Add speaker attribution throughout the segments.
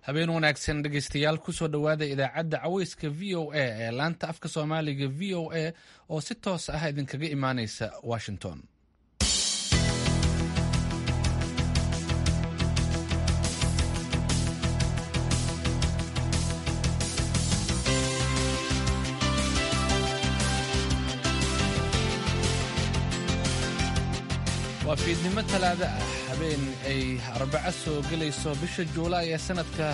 Speaker 1: habeen wanaagsan dhegaystayaal kusoo dhowaada idaacadda caweyska v o a ee laanta afka soomaaliga v o a oo si toos ah idinkaga imaaneysa washington waa fiidnimo talaada ah habeen ay arbaco soo gelayso bisha juulaay ee sanadka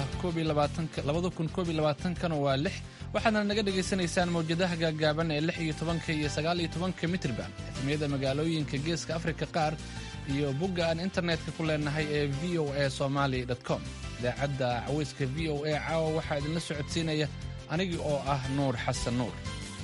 Speaker 1: kana waa lix waxaadna naga dhegaysanaysaan mawjadaha gaagaaban ee lix iyo tobanka iyo sagaal iyo tobanka mitrban efmiyada magaalooyinka geeska afrika qaar iyo bogga aan internetka ku leenahay ee v o a somaly com idaacadda caweyska v o a caawa waxaa idinla socodsiinaya anigii oo ah nuur xasan nuur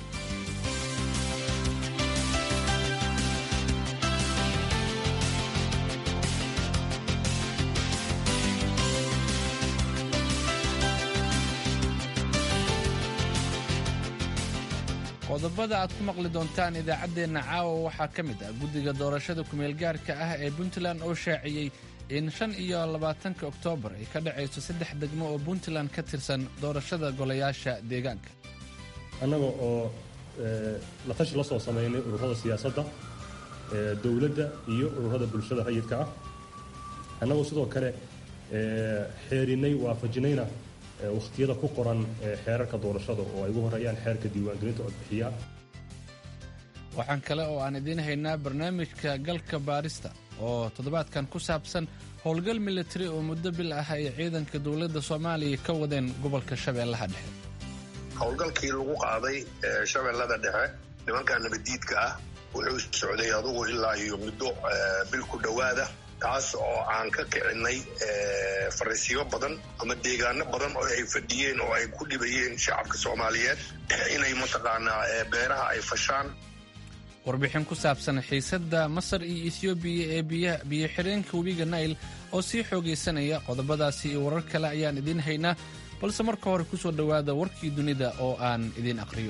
Speaker 1: qodobada aad ku maqli doontaan idaacaddeenna caawa waxaa ka mid ah guddiga doorashada kumeelgaarka ah ee puntland oo shaaciyey in shan iyo labaatanka oktoobar ay ka dhacayso saddex degmo oo puntland ka tirsan doorashada golayaasha deegaanka
Speaker 2: annaga oo la tashi la soo samaynay ururada siyaasadda dowladda iyo ururada bulshada rayidka ah annagoo sidoo kale xeerinay waafajinayna wakhtiyada ku qoran xeerarka doorashada oo ay ugu horeeyaan xeerka diiwaangelinta codbixiya
Speaker 1: waxaan kale oo aan idiin haynaa barnaamijka galka baarista oo toddobaadkan ku saabsan howlgal militari oo muddo bil ah ay ciidanka dowladda soomaaliya ka wadeen gobolka shabeellaha dhexe
Speaker 3: howlgalkii lagu qaaday shabeellada dhexe nimanka nabaddiidka ah wuxuu socday adugu ilaa iyo muddo bil ku dhowaada taas oo aan ka kicinay fariisiyo badan ama deegaano badan oo ay fadhiyeen oo ay ku dhibayeen shacabka soomaaliyeed inay mataqaanaa beeraha ay fashaan
Speaker 1: warbixin ku saabsan xiisadda masar iyo ethoobiya ee biyo xireenka webiga nail oo sii xoogaysanaya qodobadaasi iyo warar kale ayaan idiin haynaa balse marka hore ku soo dhowaada warkii dunida oo aan idiin aqhriyo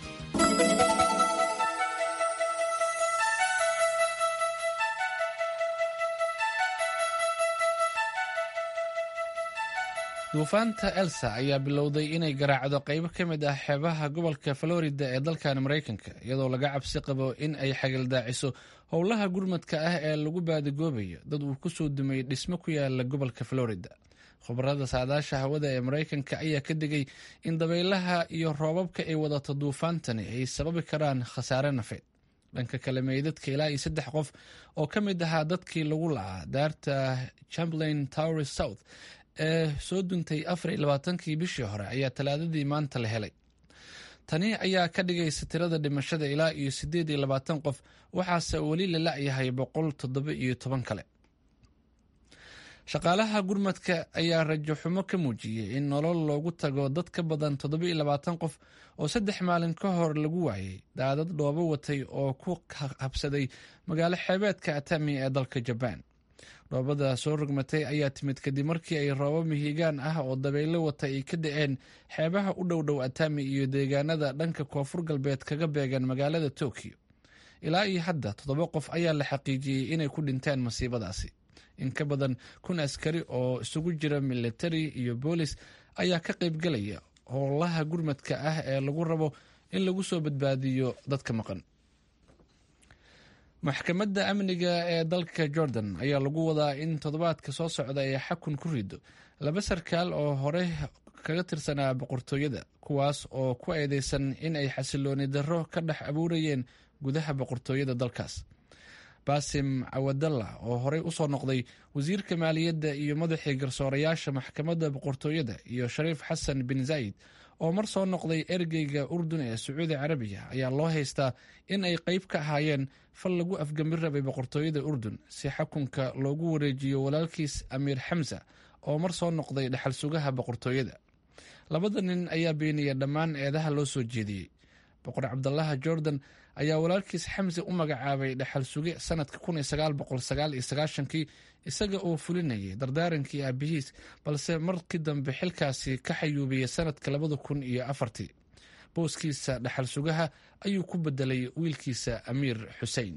Speaker 1: duufaanta elsa ayaa bilowday inay garaacdo qaybo ka mid ah xeebaha gobolka florida ee dalkan maraykanka iyadoo laga cabsi qabo in ay xagildaaciso howlaha gurmadka ah ee lagu baadigoobayo dad uu ku soo dumay dhismo ku yaala gobolka florida khubarada saadaasha hawada ee maraykanka ayaa ka digay in dabaylaha iyo roobabka ay wadato duufaantani ay sababi karaan khasaare nafeed dhanka kale meydadka ilaa iyo saddex qof oo ka mid ahaa dadkii lagu lacaa daarta chamberlain tower south ee soo duntay afar iyo labaatankii bishii hore ayaa talaadadii maanta la helay tani ayaa ka dhigaysa tirada dhimashada ilaa iyo siddeed iyo labaatan qof waxaase weli la la'yahay boqol toddoba iyo toban kale shaqaalaha gurmadka ayaa rajo xumo ka muujiyey in nolol loogu tago dad ka badan toddoba iyo labaatan qof oo saddex maalin ka hor lagu waayey daadad dhoobo watay oo ku habsaday magaalo xeebeedka atami ee dalka jabaan dhoobada soo rogmatay ayaa timid kadib markii ay roobo mihigaan ah oo dabaylo wata ay ka da-een xeebaha u dhow dhow atami iyo deegaanada dhanka koonfur galbeed kaga beegan magaalada tokyo ilaa iyo hadda toddoba qof ayaa la xaqiijiyey inay ku dhinteen masiibadaasi in ka badan kun askari oo isugu jira militari iyo boolis ayaa ka qaybgalaya howlaha gurmadka ah ee lagu rabo in lagu soo badbaadiyo dadka maqan maxkamadda amniga ee dalka jordan ayaa lagu wadaa in toddobaadka soo socda ay xakun ku rido laba sarkaal oo hore kaga tirsanaa boqortooyada kuwaas oo ku eedeysan in ay xasilooni darro ka dhex abuurayeen gudaha boqortooyada dalkaas basim cawadalla oo horey usoo noqday wasiirka maaliyadda iyo madaxii garsoorayaasha maxkamadda boqortooyada iyo shariif xasan bin zayd oo mar soo noqday ergeyga urdun ee sacuudi carabiya ayaa loo haystaa in ay qeyb ka ahaayeen fal lagu afgambin rabay boqortooyada urdun si xakunka loogu wareejiyo walaalkiis amiir xamsa oo mar soo noqday dhexal sugaha boqortooyada labada nin ayaa beeniyay dhammaan eedaha loo soo jeediyey boqor cabdalaha jordan ayaa walaalkiis xamse u magacaabay dhexal suge sanadka kii isaga oo fulinayay dardaarankii aabihiis balse markii dambe xilkaasi ka xayuubiyey sanadka labada kun iyo afartii booskiisa dhexal sugaha ayuu ku bedelay wiilkiisa amiir xusein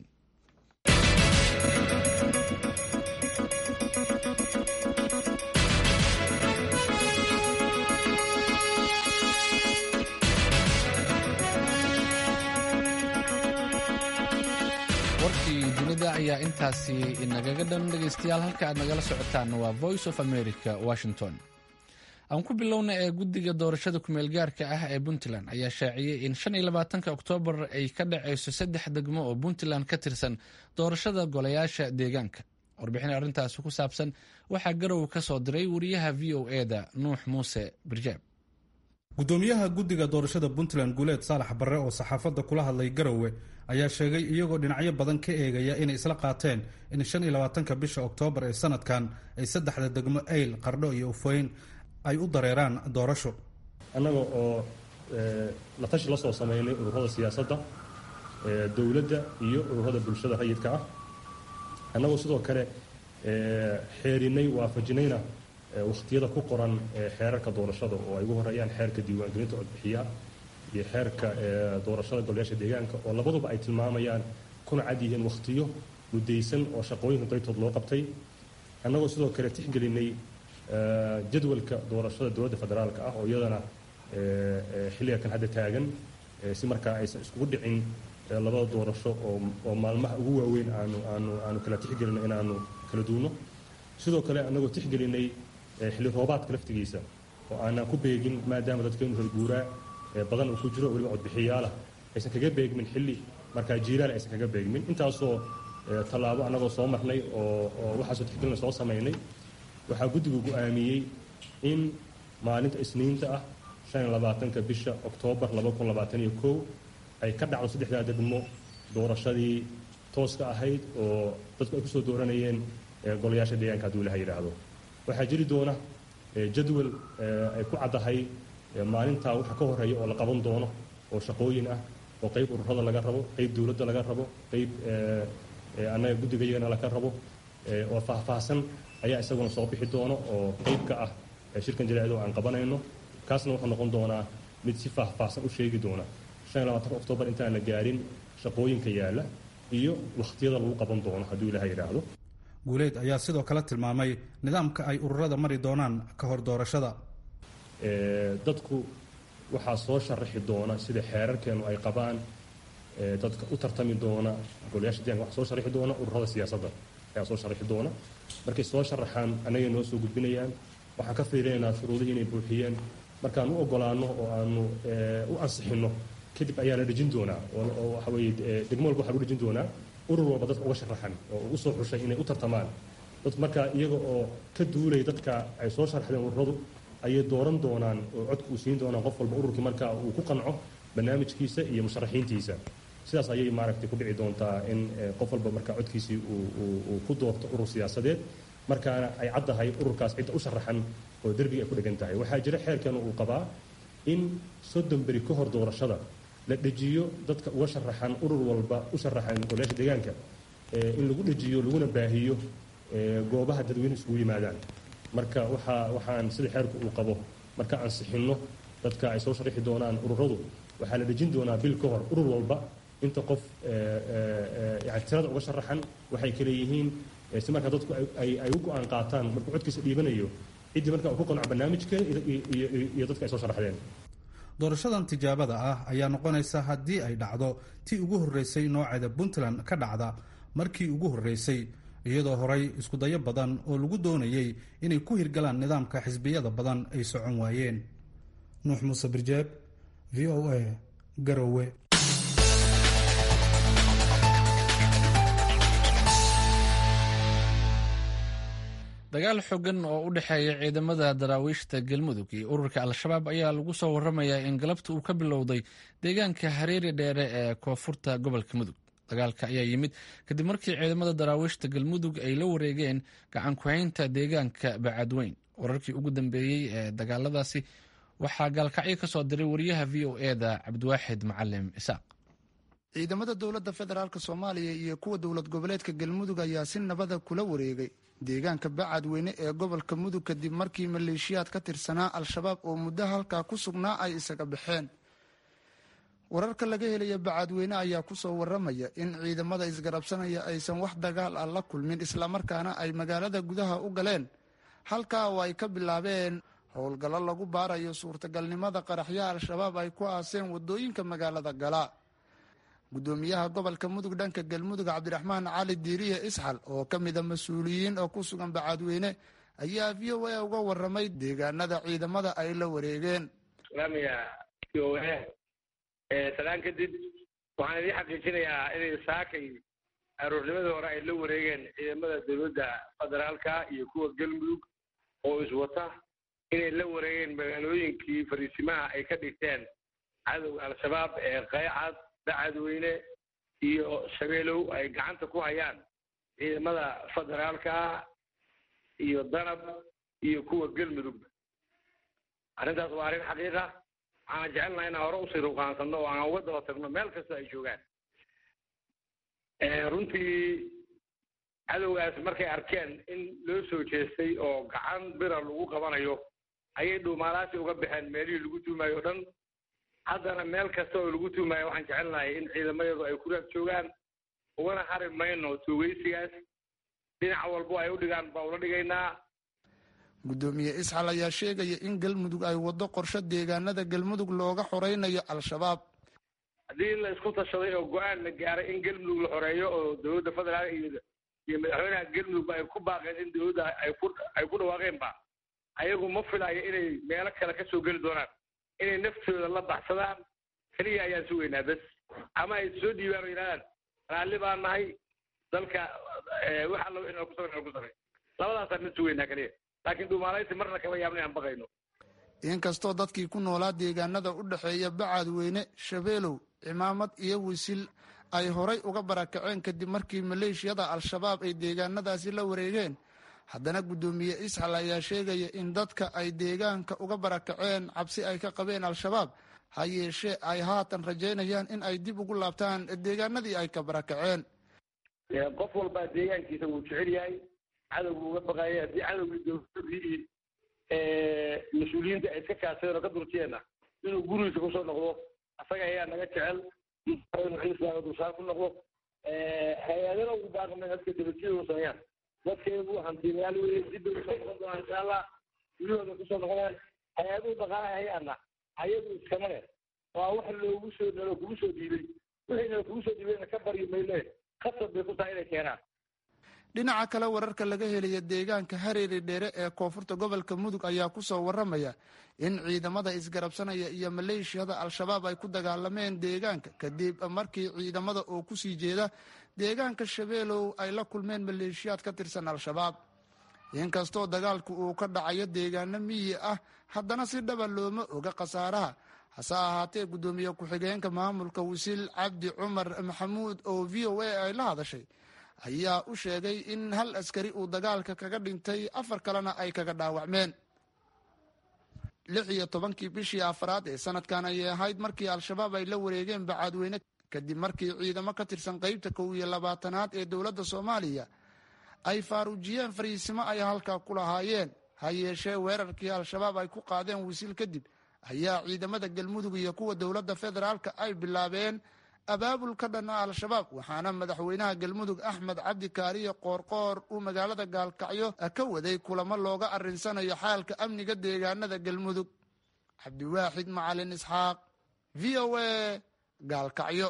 Speaker 1: ayaa intaasi inagaga dhan dhegaystayaal halka aad nagala socotaan waa voice of america washington aan ku bilowna ee guddiga doorashada kumeel gaarka ah ee puntland ayaa shaaciyey in shan iyo labaatanka oktoobar ay ka dhacayso saddex degmo oo puntland ka tirsan doorashada golayaasha deegaanka warbixin arrintaasi ku saabsan waxaa garow ka soo diray wariyaha v o eda nuux muuse birjaab
Speaker 4: gudoomiyaha guddiga doorashada puntland guuleed saalax barre oo saxaafadda kula hadlay garowe ayaa sheegay iyagoo dhinacyo badan ka eegaya inay isla qaateen in shan iyo labaatanka bisha oktoobar ee sanadkan ay saddexda degmo ayl qardho iyo ufoyn ay u dareeraan doorasho
Speaker 2: annaga oo la tashi la soo samaynay ururada siyaasadda dowladda iyo ururada bulshada rayidka ah annagoo sidoo kale xeerinay waafajinayna wakhtiyada ku qoran xeerarka doorashada oo ay ugu horeeyaan xeerka diiwaangelinta codbixiyaha iyo xeerka doorashada golayaasha deegaanka oo labaduba ay tilmaamayaan kuna cad yihiin wakhtiyo mudaysan oo shaqooyinka qaybtood loo qabtay annagoo sidoo kale tixgelinay jadwalka doorashada dowladda federaalka ah oo iyadana xilliga kan hadda taagan si markaa aysan iskugu dhicin labada doorasho oo maalmaha ugu waaweyn aanu aanu aanu kala tixgelino inaanu kala duuno sidoo kale annagoo tixgelinay xilli roobaadka laftigiisa oo aanaan ku beegin maadaama dadkeenu reer guuraa badan uu ku jiro weliba codbixiyaalah aysan kaga beegmin xilli markaa jiilaal aysan kaga beegmin intaasoo tallaabo annagoo soo marnay oo oo waxaasoo tixgelina soo samaynay waxaa guddigu go-aamiyey in maalinta isniinta ah shan iyo labaatanka bisha oktoobar laba kun labaatan iyo kow ay ka dhacdo saddexdaa degmo doorashadii tooska ahayd oo dadku ay kusoo dooranayeen golayaasha deegaanka hadduu ilaha yidhaahdo waxaa jiri doona jadwal ay ku caddahay maalintaa waxa ka horeeya oo la qaban doono oo shaqooyin ah oo qayb ururada laga rabo qayb dowladda laga rabo qayb annaga guddigayagana laga rabo oo faahfaahsan ayaa isaguna soo bixi doono oo qayb ka ah shirkan jaleecdo aan qabanayno kaasna wuxuu noqon doonaa mid si faahfaahsan u sheegi doona shan iyo labaatanka oktoobar intaan la gaarin shaqooyinka yaalla iyo wakhtiyada lagu qaban doono hadduu ilaha yidhaahdo
Speaker 4: guuleed ayaa sidoo kale tilmaamay nidaamka ay ururada mari doonaan ka hor doorashada
Speaker 2: dadku waxaa soo sharaxi doona sida xeerarkeenu ay qabaan dadka u tartami doona golayaasha deeganka waxaa soo sharaxi doona ururada siyaasadda ayaa soo sharaxi doona markay soo sharaxaan annagay noo soo gudbinayaan waxaan ka fiirinaynaa shuruudihii inay buuxiyeen markaan u ogolaanno oo aanu u ansixinno kadib ayaa la dhejin doonaa oo waxa weeye degmo walba waxaa lagu dhejin doonaa urur walba dadka uga sharaxan oo ugu soo xushay inay u tartamaan dad markaa iyaga oo ka duulay dadka ay soo sharaxdeen ururadu ayay dooran doonaan oo codka uu siin doonaan qof walba ururkii markaa uu ku qanco barnaamijkiisa iyo musharaxiintiisa sidaas ayay maaragtay ku dhici doontaa in qof walba markaa codkiisii uu ku doorto urur siyaasadeed markaana ay caddahay ururkaas cidda u sharaxan oo derbiga ay ku dhegan tahay waxaa jira xeerkeenu uu qabaa in soddon beri ka hor doorashada la dhejiyo dadka uga sharaxan urur walba u sharaxan golayaasha deegaanka in lagu dhejiyo laguna baahiyo goobaha dadweyne iskugu yimaadaan marka waxaa waxaan sida xeerku uu qabo marka ansixinno dadka ay soo sharaxi doonaan ururadu waxaa la dhejin doonaa bil ka hor urur walba inta qof yani tirada uga sharaxan waxay kale yihiin si markaa dadku ay u go-aan qaataan markuu codkiisa dhiibanayo ciddii markaa uu ku qanco barnaamijka iyo dadka ay soo sharaxdeen
Speaker 4: doorashadan tijaabada ah ayaa noqonaysa haddii ay dhacdo tii ugu horreysay nooceeda puntland ka dhacda markii ugu horreysay iyadoo horay iskudayo badan oo lagu doonayey inay ku hirgalaan nidaamka xisbiyada badan ay socon waayeen nuux muuse birjeeb v o a garowe
Speaker 1: dagaal xooggan oo u dhexeeya ciidamada daraawiishta galmudug iyo ururka al-shabaab ayaa lagu soo waramayaa in galabta uu ka bilowday deegaanka hareeri dheere ee koonfurta gobolka mudug dagaalka ayaa yimid kadib markii ciidamada daraawiishta galmudug ay la wareegeen gacan ku-haynta deegaanka bacadweyn wararkii ugu dambeeyey ee dagaaladaasi waxaa gaalkacyo ka soo diray wariyaha v o e da cabdiwaaxid macalim isaaq
Speaker 5: ciidamada dowladda federaalk soomaaliya iyo kuwa dowlad goboleedka galmudug ayaa si nabada kula wareegay deegaanka bacadweyne ee gobolka mudug kadib markii maleeshiyaad ka tirsanaa al-shabaab oo muddo halkaa ku sugnaa ay isaga baxeen wararka laga helaya bacadweyne ayaa kusoo waramaya in ciidamada isgarabsanaya aysan wax dagaal ah la kulmin islamarkaana ay magaalada gudaha u galeen halkaa oo ay ka bilaabeen howlgallo lagu baarayo suurtagalnimada qaraxyaha al-shabaab ay ku aaseen wadooyinka magaalada gala gudoomiyaha gobolka mudug dhanka galmudug cabdiraxmaan cali diiriye isxal oo ka mida mas-uuliyiin oo ku sugan bacaadweyne ayaa v o a uga waramay deegaanada ciidamada ay la wareegeen
Speaker 6: v o a salaan kadib waxaan idiin xaqiijinayaa inay saakay aroornimadii hore ay la wareegeen ciidamada dowladda federaalka iyo kuwa galmudug oo iswata inay la wareegeen magaalooyinkii fariisimaha ay ka dhigteen cadowga al-shabaab ee qaycad bacadweyne iyo shabeelow ay gacanta ku hayaan ciidamada federaalka iyo danab iyo kuwa galmudugba arrintaas waa arrin xaqiiqa waxaan jecelnaha inaan hore usii ruqaansanno oo aan uga daba tagno meel kasta ay joogaan runtii cadowgaas markay arkeen in loo soo jeestay oo gacan bira lagu qabanayo ayay dhuumaalaasi uga baxeen meelihii lagu tuumayo o dhan haddana meel kasta oo lagu tuumayo waxaan jecelnahay in ciidamayadu ay ku raag joogaan ugana hari mayno tuugeysigaas dhinac walbo ay u dhigaan baa ula dhigaynaa
Speaker 5: gudoomiye isxal ayaa sheegaya in galmudug ay waddo qorsho deegaanada galmudug looga xoreynayo al-shabaab
Speaker 6: haddii la isku tashaday oo go-aan la gaaray in galmudug la xoreeyo oo dowladda federaalka iyo iyo madaxweynaha galmudugba ay ku baaqeen in dowladda ay ku ay ku dhawaaqeenba ayagu ma filayo inay meelo kale ka soo geli doonaan inay naftooda la baxsadaan keliya ayaan sugaynaa bes ama ay soo dhiibaan oo yidhahdaan raalli baan nahay dalka wax allo inaan ku samay ku samay labadaasaan mid sugaynaa keliya laakiin dhuumaalaysi marna kama yaabna inaan baqayno
Speaker 5: inkastoo dadkii ku noolaa deegaanada u dhexeeya bacadweyne shabeelow cimaamad iyo wisil ay horay uga barakaceen kadib markii maleeshiyada al-shabaab ay deegaanadaasi la wareegeen haddana guddoomiye isxal ayaa sheegaya in dadka ay deegaanka uga barakaceen cabsi ay ka qabeen al-shabaab ha yeeshee ay haatan rajaynayaan in ay dib ugu laabtaan deegaanadii ay ka barakaceen
Speaker 6: qof walbaa deegaankiisa wuu jecel yahay cadowgu uga baqaaya haddii cadowgii dowladii mas-uuliyiinta ay iska kaashadeen oo ka durtiyeenna inuu gurigiisa kusoo noqdo asaga ayaa naga jecel islaaga dulsaar ku noqdo hay-adana ugu baaqamay dadka dabadjida u sameeyaan dadkeedu hantiilayaal weye dib bay usoo noqon doonaan insha allah gurihooda kusoo noqonayaan hay-aduhu dhaqaalaha hayaana ayagu iskama leh waa wax loogu soo nalo kugu soo dhiibay wixii nalo kugu soo dhiibayna ka baryi mayne khasab bay ku tahay inay keenaan
Speaker 5: dhinaca kale wararka laga helaya deegaanka hareeri dheere ee koonfurta gobolka mudug ayaa kusoo waramaya in ciidamada isgarabsanaya iyo maleeshiyada al-shabaab ay ku dagaalameen deegaanka kadib markii ciidamada oo kusii jeeda deegaanka shabeelow ay la kulmeen maleeshiyaad ka tirsan al-shabaab inkastoo dagaalku uu ka dhacayo deegaano miyi ah haddana si dhaba looma oga khasaaraha hase ahaatee guddoomiye ku-xigeenka maamulka wasiil cabdi cumar maxamuud oo v o a ay la hadashay ayaa u sheegay in hal askari uu dagaalka kaga dhintay afar kalena ay kaga dhaawacmeen lix iyo tobankii bishii afraad ee sanadkan ayay ahayd markii al-shabaab ay la wareegeen bacaadweyne kadib markii ciidamo ka tirsan qeybta kow iyo labaatanaad ee dowladda soomaaliya ay faaruujiyeen fariisimo ay halkaa ku lahaayeen ha yeeshee weerarkii al-shabaab ay ku qaadeen wasiil kadib ayaa ciidamada galmudug iyo kuwa dowladda federaalka ay bilaabeen abaabul ka dhanna al-shabaab waxaana madaxweynaha galmudug axmed cabdi kaariye qoorqoor uu magaalada gaalkacyo ka waday kulamo looga arinsanayo xaalka amniga deegaanada galmudug cabdiwaaxid macalin isxaaq v o a gaalkacyo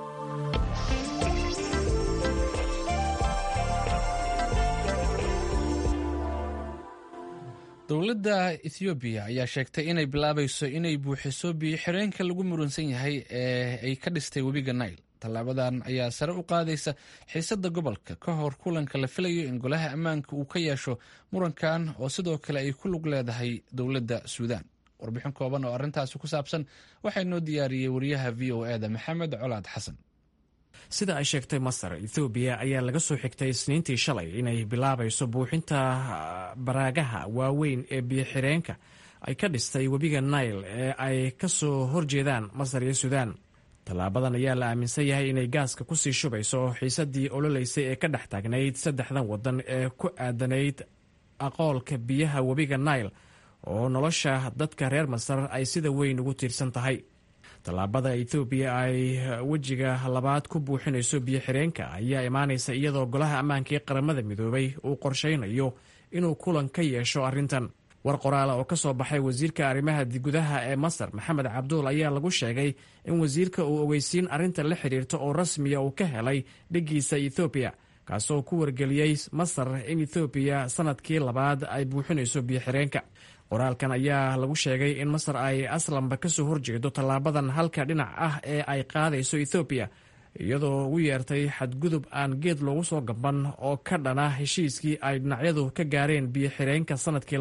Speaker 1: dowladda ethoobiya ayaa sheegtay inay bilaabayso inay buuxiso biyo xireenka lagu muransan yahay ee ay ka dhistay webiga nail tallaabadan ayaa sare u qaadaysa xiisadda gobolka ka hor kulanka la filayo in golaha ammaanka uu ka yeesho murankan oo sidoo kale ay ku lug leedahay dowladda suudaan warbixin kooban oo arrintaasi ku saabsan waxaa noo diyaariyey wariyaha v o e da maxamed colaad xasan
Speaker 7: sida ay sheegtay masar ethoobiya ayaa laga soo xigtay isniintii shalay inay bilaabayso buuxinta baraagaha waaweyn ee biyo-xireenka ay ka dhistay webiga nail ee ay ka soo horjeedaan masar iyo suudaan tallaabadan ayaa la aaminsan yahay inay gaaska kusii shubayso xiisadii ololeysay ee ka dhex taagnayd saddexdan waddan ee ku aadanayd aqoolka biyaha webiga nail oo nolosha dadka reer masar ay sida weyn ugu tiirsan tahay tallaabada ethoobiya ay wejiga labaad ku buuxinayso biyo-xireenka ayaa imaanaysa iyadoo golaha ammaanka ee qaramada midoobay uu qorshaynayo inuu kulan ka yeesho arrintan war qoraala oo ka soo baxay wasiirka arrimaha gudaha ee masar maxamed cabduul ayaa lagu sheegay in wasiirka uu ogeysiin arrinta la xidhiirta oo rasmiya uu ka helay dhiggiisa ethoobiya kaasoo ku wargeliyey masar in ethoobiya sanadkii labaad ay buuxinayso biyoxireenka qoraalkan ayaa lagu sheegay in masar ay aslanba kasoo horjeedo tallaabadan halka dhinac ah ee ay qaadayso ethoobiya iyadoo ugu yeertay xadgudub aan geed loogu soo gaban oo ka dhana heshiiskii ay dhinacyadu ka gaareen biyoxireenka sanadkii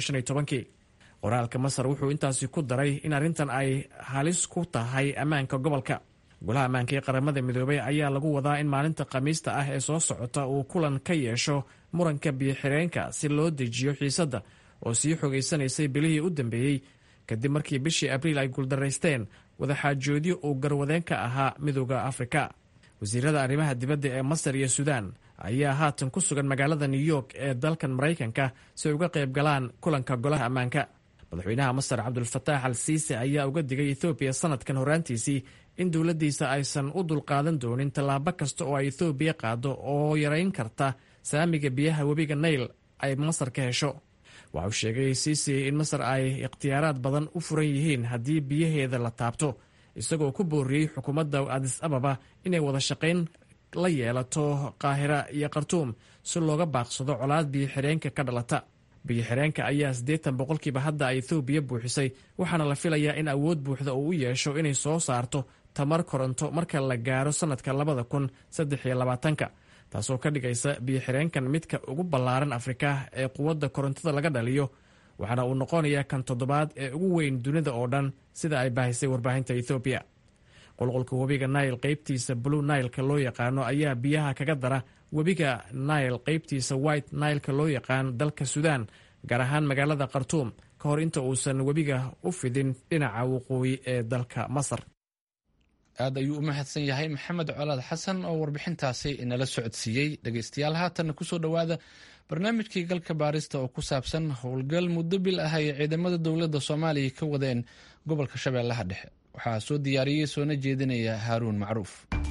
Speaker 7: qoraalka masar wuxuu intaasi ku daray in arrintan ay halis ku tahay ammaanka gobolka golaha ammaanka ee qaramada midoobay ayaa lagu wadaa in maalinta khamiista ah ee soo socota uu kulan ka yeesho muranka biyoxireenka si loo dejiyo xiisadda oo sii xogaysanaysay bilihii u dambeeyey kadib markii bishii abriil ay guuldaraysteen wadaxaajoodyo uu garwadeen ka ahaa midooda afrika wasiirada arrimaha dibadda ee masar iyo suudaan ayaa haatan ku sugan magaalada new york ee dalkan maraykanka si ay uga qayb galaan kulanka golaha ammaanka madaxweynaha masar cabdulfataax al siise ayaa uga digay ethoobiya sanadkan horaantiisii in dowladdiisa aysan u dulqaadan doonin tallaabo kasta oo ay ethoobiya qaado oo yarayn karta saamiga biyaha webiga nail ay masar ka hesho waxa uu sheegay siisi in masar ay ikhtiyaaraad badan u furan yihiin haddii biyaheeda la taabto isagoo ku booriyey xukuumadda adis ababa inay wada shaqayn la yeelato qaahira iyo khartuum si looga baaqsado colaad biyoxireenka ka dhalata biyoxireenka ayaa siddeetan boqolkiiba hadda ay ethoobiya buuxisay waxaana la filayaa in awood buuxda uu u yeesho inay soo saarto tamar koronto marka la gaaro sannadka labada kun saddex iyo labaatanka taasoo ka dhigaysa biyoxireenkan midka ugu ballaaran afrika ee quwadda korontada laga dhaliyo waxaana uu noqonayaa kan toddobaad ee ugu weyn dunida oo dhan sida ay baahisay warbaahinta ethoobiya qulqulka webiga nail qaybtiisa blue nailka loo yaqaano ayaa biyaha kaga dara webiga nail qaybtiisa white nailka loo yaqaan dalka suudaan gaar ahaan magaalada khartuum ka hor inta uusan webiga u fidin dhinaca waqooyi ee dalka masar
Speaker 1: aad ayuu u mahadsan yahay maxamed colaad xasan oo warbixintaasi inala socodsiiyey dhegeystayaal haatanna kusoo dhowaada barnaamijkii galka baarista oo ku saabsan howlgal muddo bil ah ay ciidamada dowladda soomaaliya ka wadeen gobolka shabeellaha dhexe waxaa soo diyaariyey soona jeedinaya haaruun macruuf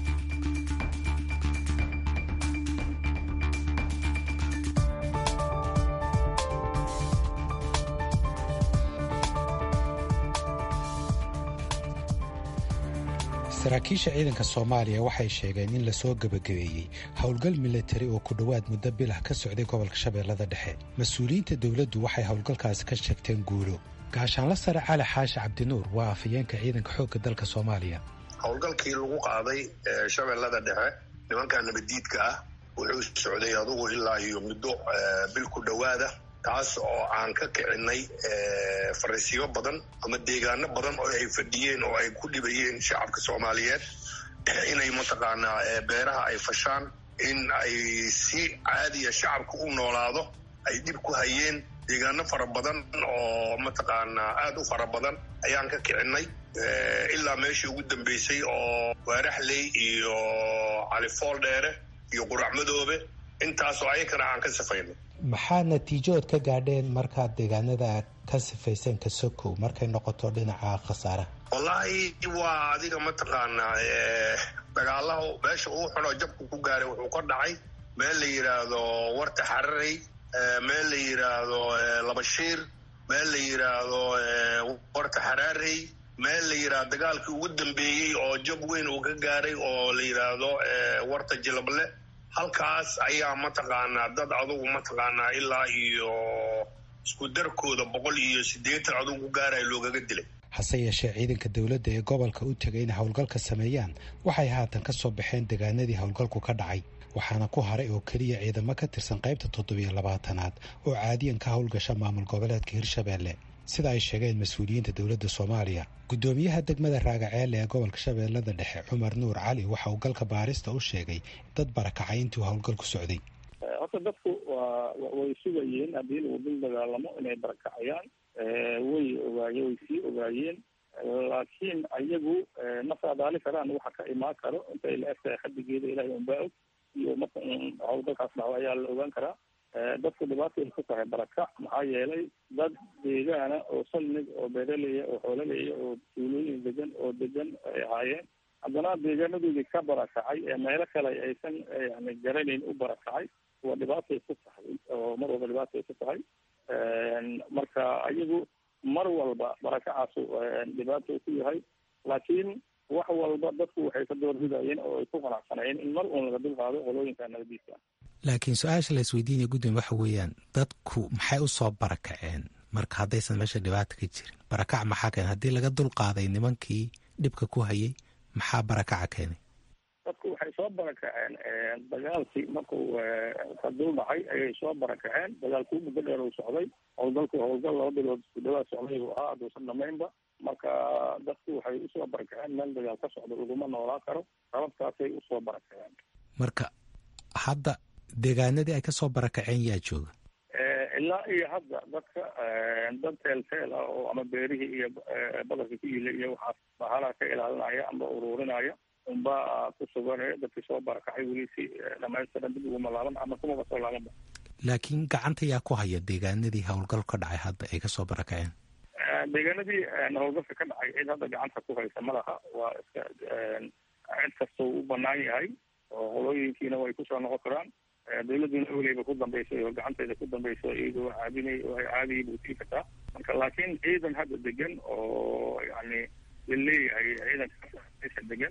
Speaker 8: saraakiisha ciidanka soomaaliya waxay sheegeen in lasoo gebagabeeyey howlgal milatari oo ku dhowaad muddo bilah ka socday gobolka shabeellada dhexe mas-uuliyiinta dowladdu waxay howlgalkaasi ka sheegteen guulo gaashaanla sare cali xaashi cabdinuur waa afhayeenka ciidanka xoogga dalka soomaaliya
Speaker 3: howlgalkii lagu qaaday shabeellada dhexe nimanka nabaddiidka ah wuxuu socday adugu ilaa iyo muddo bil ku dhowaada taas oo aan ka kicinay fariisiyo badan ama deegaano badan oo ay fadhiyeen oo ay ku dhibayeen shacabka soomaaliyeed inay mataqaanaa beeraha ay fashaan in ay si caadiya shacabka u noolaado ay dhib ku hayeen deegaano fara badan oo mataqaanaa aada u fara badan ayaan ka kicinay ilaa meeshii ugu dambeysay oo waaraxley iyo califool dheere iyo quracmadoobe intaasoo ayakana aan ka safayno
Speaker 8: maxaa natiijood ka gaadheen markaad deegaanada ka sifayseen ka sokow markay noqoto dhinaca khasaaraha
Speaker 3: wallaahi waa adiga mataqaanaa dagaalaha meesha uu xunoo jabku ku gaaray wuxuu ka dhacay meel la yidhaahdo warta xararey meel la yidhaahdo labashiir meel la yidhaahdo warta xaraarey meel la yidhaahdo dagaalkii ugu dambeeyey oo jab weyn uu ka gaaray oo la yidhaahdo warta jilable halkaas ayaa mataqaanaa dad adugu mataqaanaa ilaa iyo isku darkooda boqol iyo siddeetan adugu gaaraya loogaga dilay
Speaker 8: hase yeeshee ciidanka dowladda ee gobolka u tegay inay howlgalka sameeyaan waxay haatan ka soo baxeen deegaanadii howlgalku ka dhacay waxaana ku haray oo keliya ciidamo ka tirsan qaybta toddobiyo labaatanaad oo caadiyan ka howlgasha maamul goboleedka hirshabeelle sida ay sheegeen mas-uuliyiinta dowladda soomaaliya guddoomiyaha degmada raagaceele ee gobolka shabeellada dhexe cumar nuur cali waxa uu galka baarista u sheegay dad barakacay intuu howlgal ku socday
Speaker 9: horta dadku waa way sugayeen haddii lagu dul dagaalamo inay barakacayaan way ogaaye way sii ogaayeen laakiin ayagu ma saadaali karaan waxa ka imaan karo intay la egtahay xadigeeda ilahay unbaa og iyo marka howlgalkaas dhaco ayaa la ogaan karaa dadku dhibaatay ku tahay barakac maxaa yeelay dad deegaana oo salmig oo beeraleya oo xoolaleya oo tuulooyin degan oo degan ay ahaayeen haddana deegaanadoodii ka barakacay ee meelo kale aysan yani garanayn u barakacay waa dhibaatay ku tahay oo mar walba dhibaatay ku tahay marka ayagu mar walba barakacaasu dhibaato ku yahay laakiin wax walba dadku waxay ka doorbidayeen oo ay ku qanacsanayeen in mar uun laga dulqaado qolooyinka nabadiisa
Speaker 8: laakiin su-aasha la isweydiinaya gudoomiye waxa weeyaan dadku maxay u soo barakaceen marka haddaysan meesha dhibaata ka jirin barakac maxaa keenay haddii laga dulqaaday nimankii dhibka ku hayay maxaa barakaca keenay
Speaker 9: dadku waxay soo barakaceen dagaalkii markuu ka dul dhacay ayay soo barakaceen dagaalkii muddo dheer uu socday howlgalku howlgal laba bilood isku dhawaad socday buu ahaa hadduusan dhamaynba marka dadku waxay usoo barakaceen meel dagaal ka socdo laguma noolaa karo sababtaasay usoo barakaceen
Speaker 8: marka hadda deegaanadii ay kasoo barakaceen yaa jooga
Speaker 9: ilaa iyo hadda dadka dad teelteel ah oo ama beerihii iyo badarka ku yila iyo waxaas bahalaha ka ilaalinaya ama ururinaya unbaa ku sugan dadkii soo barakacay weli si dhamaystiran dib uguma laaban ama kumaba soo laabanba
Speaker 8: laakiin gacanta yaa ku haya deegaanadii howlgal ka dhacay hadda ay kasoo barakaceen
Speaker 9: deegaanadii howlgalka ka dhacay cid hadda gacanta ku haysa ma laha waa iska cid kastoo u banaan yahay oo qolooyinkiina way kusoo noqon karaan dawladuna awleyba ku dambaysay oo gacanteeda ku dambayso iyadoo caabinay caadiyay buu tii kartaa marka laakiin ciidan hadda degan oo yani laleeyahay ciidanka degan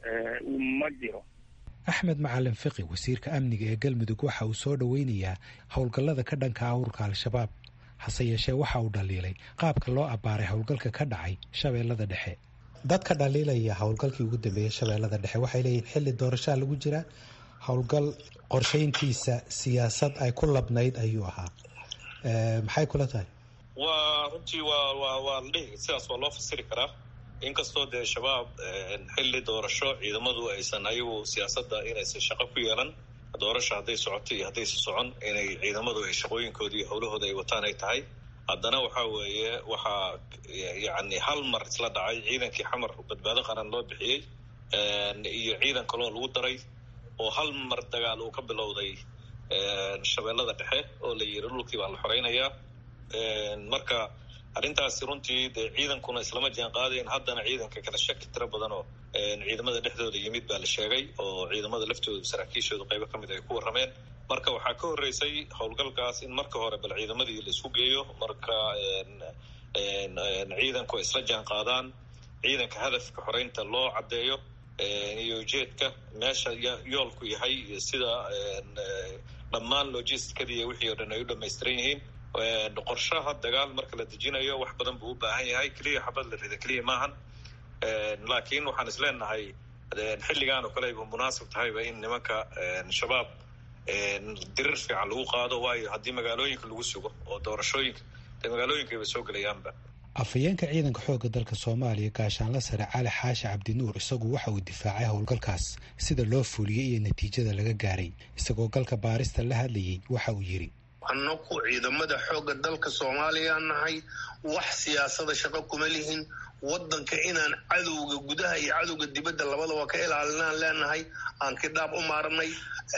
Speaker 9: ma jiro
Speaker 8: axmed macalin fiqi wasiirka amniga ee galmudug waxa uu soo dhoweynayaa howlgallada ka dhanka ahurka al-shabaab hase yeeshee waxa uu dhaliilay qaabka loo abbaaray howlgalka ka dhacay shabeellada dhexe dadka dhaliilaya howlgalkii ugu dambeeyey shabeellada dhexe waxay leeyihin xilli doorashaa lagu jiraa howlgal qorshayntiisa siyaasad ay ku labnayd ayuu ahaa maxay kula tahay
Speaker 10: waa runtii waa waa waa la dhihi sidaas waa loo fasiri karaa inkastoo dee shabaab xilli doorasho ciidamadu aysan ayagu siyaasadda inaysan shaqo ku yeelan doorasho hadday socoto iyo haddaysan socon inay ciidamadu ay shaqooyinkooda iyo howlahooda ay wataan ay tahay haddana waxaa weeye waxaa yacni hal mar isla dhacay ciidankii xamar badbaado qaran loo bixiyey iyo ciidan kaloo lagu daray oo hal mar dagaal uu ka bilowday shabeellada dhexe oo la yiri dhulkii baa la xoreynayaa marka arrintaasi runtii dee ciidankuna islama jaan qaadayn haddana ciidanka kala shaki tiro badan oo ciidamada dhexdooda yimid baa la sheegay oo ciidamada laftooda saraakiishooda qaybo ka mid ay ku warrameen marka waxaa ka horreysay howlgalkaas in marka hore bal ciidamadii la isku geeyo marka ciidanku ay isla jaan qaadaan ciidanka hadafka xoreynta loo caddeeyo iyo ujeedka meesha yoolku yahay sida dhammaan logisticadii wixii o dhan ay u dhamaystiran yihiin qorshaha dagaal marka la dejinayo wax badan buu u baahan yahay keliya xabad la rida keliya maahan laakiin waxaan is leenahay xilligaan oo kale ayba munaasib tahayba in nimanka shabaab dirir fiican lagu qaado waayo haddii magaalooyinka lagu sugo oo doorashooyinka dee magaalooyinkayba soo gelayaanba
Speaker 8: afhayeenka ciidanka xoogga dalka soomaaliya gaashaanla sare cali xaashi cabdinuur isagu waxa uu difaacay howlgalkaas sida loo fuliyey iyo natiijada laga gaaray isagoo galka baarista la hadlayey waxa uu yidhi
Speaker 3: annaku ciidamada xoogga dalka soomaaliya nahay wax siyaasada shaqo kuma lihin waddanka inaan cadowga gudaha iyo cadowga dibadda labadaba ka ilaalinaan leenahay aan kidhaab u maarnay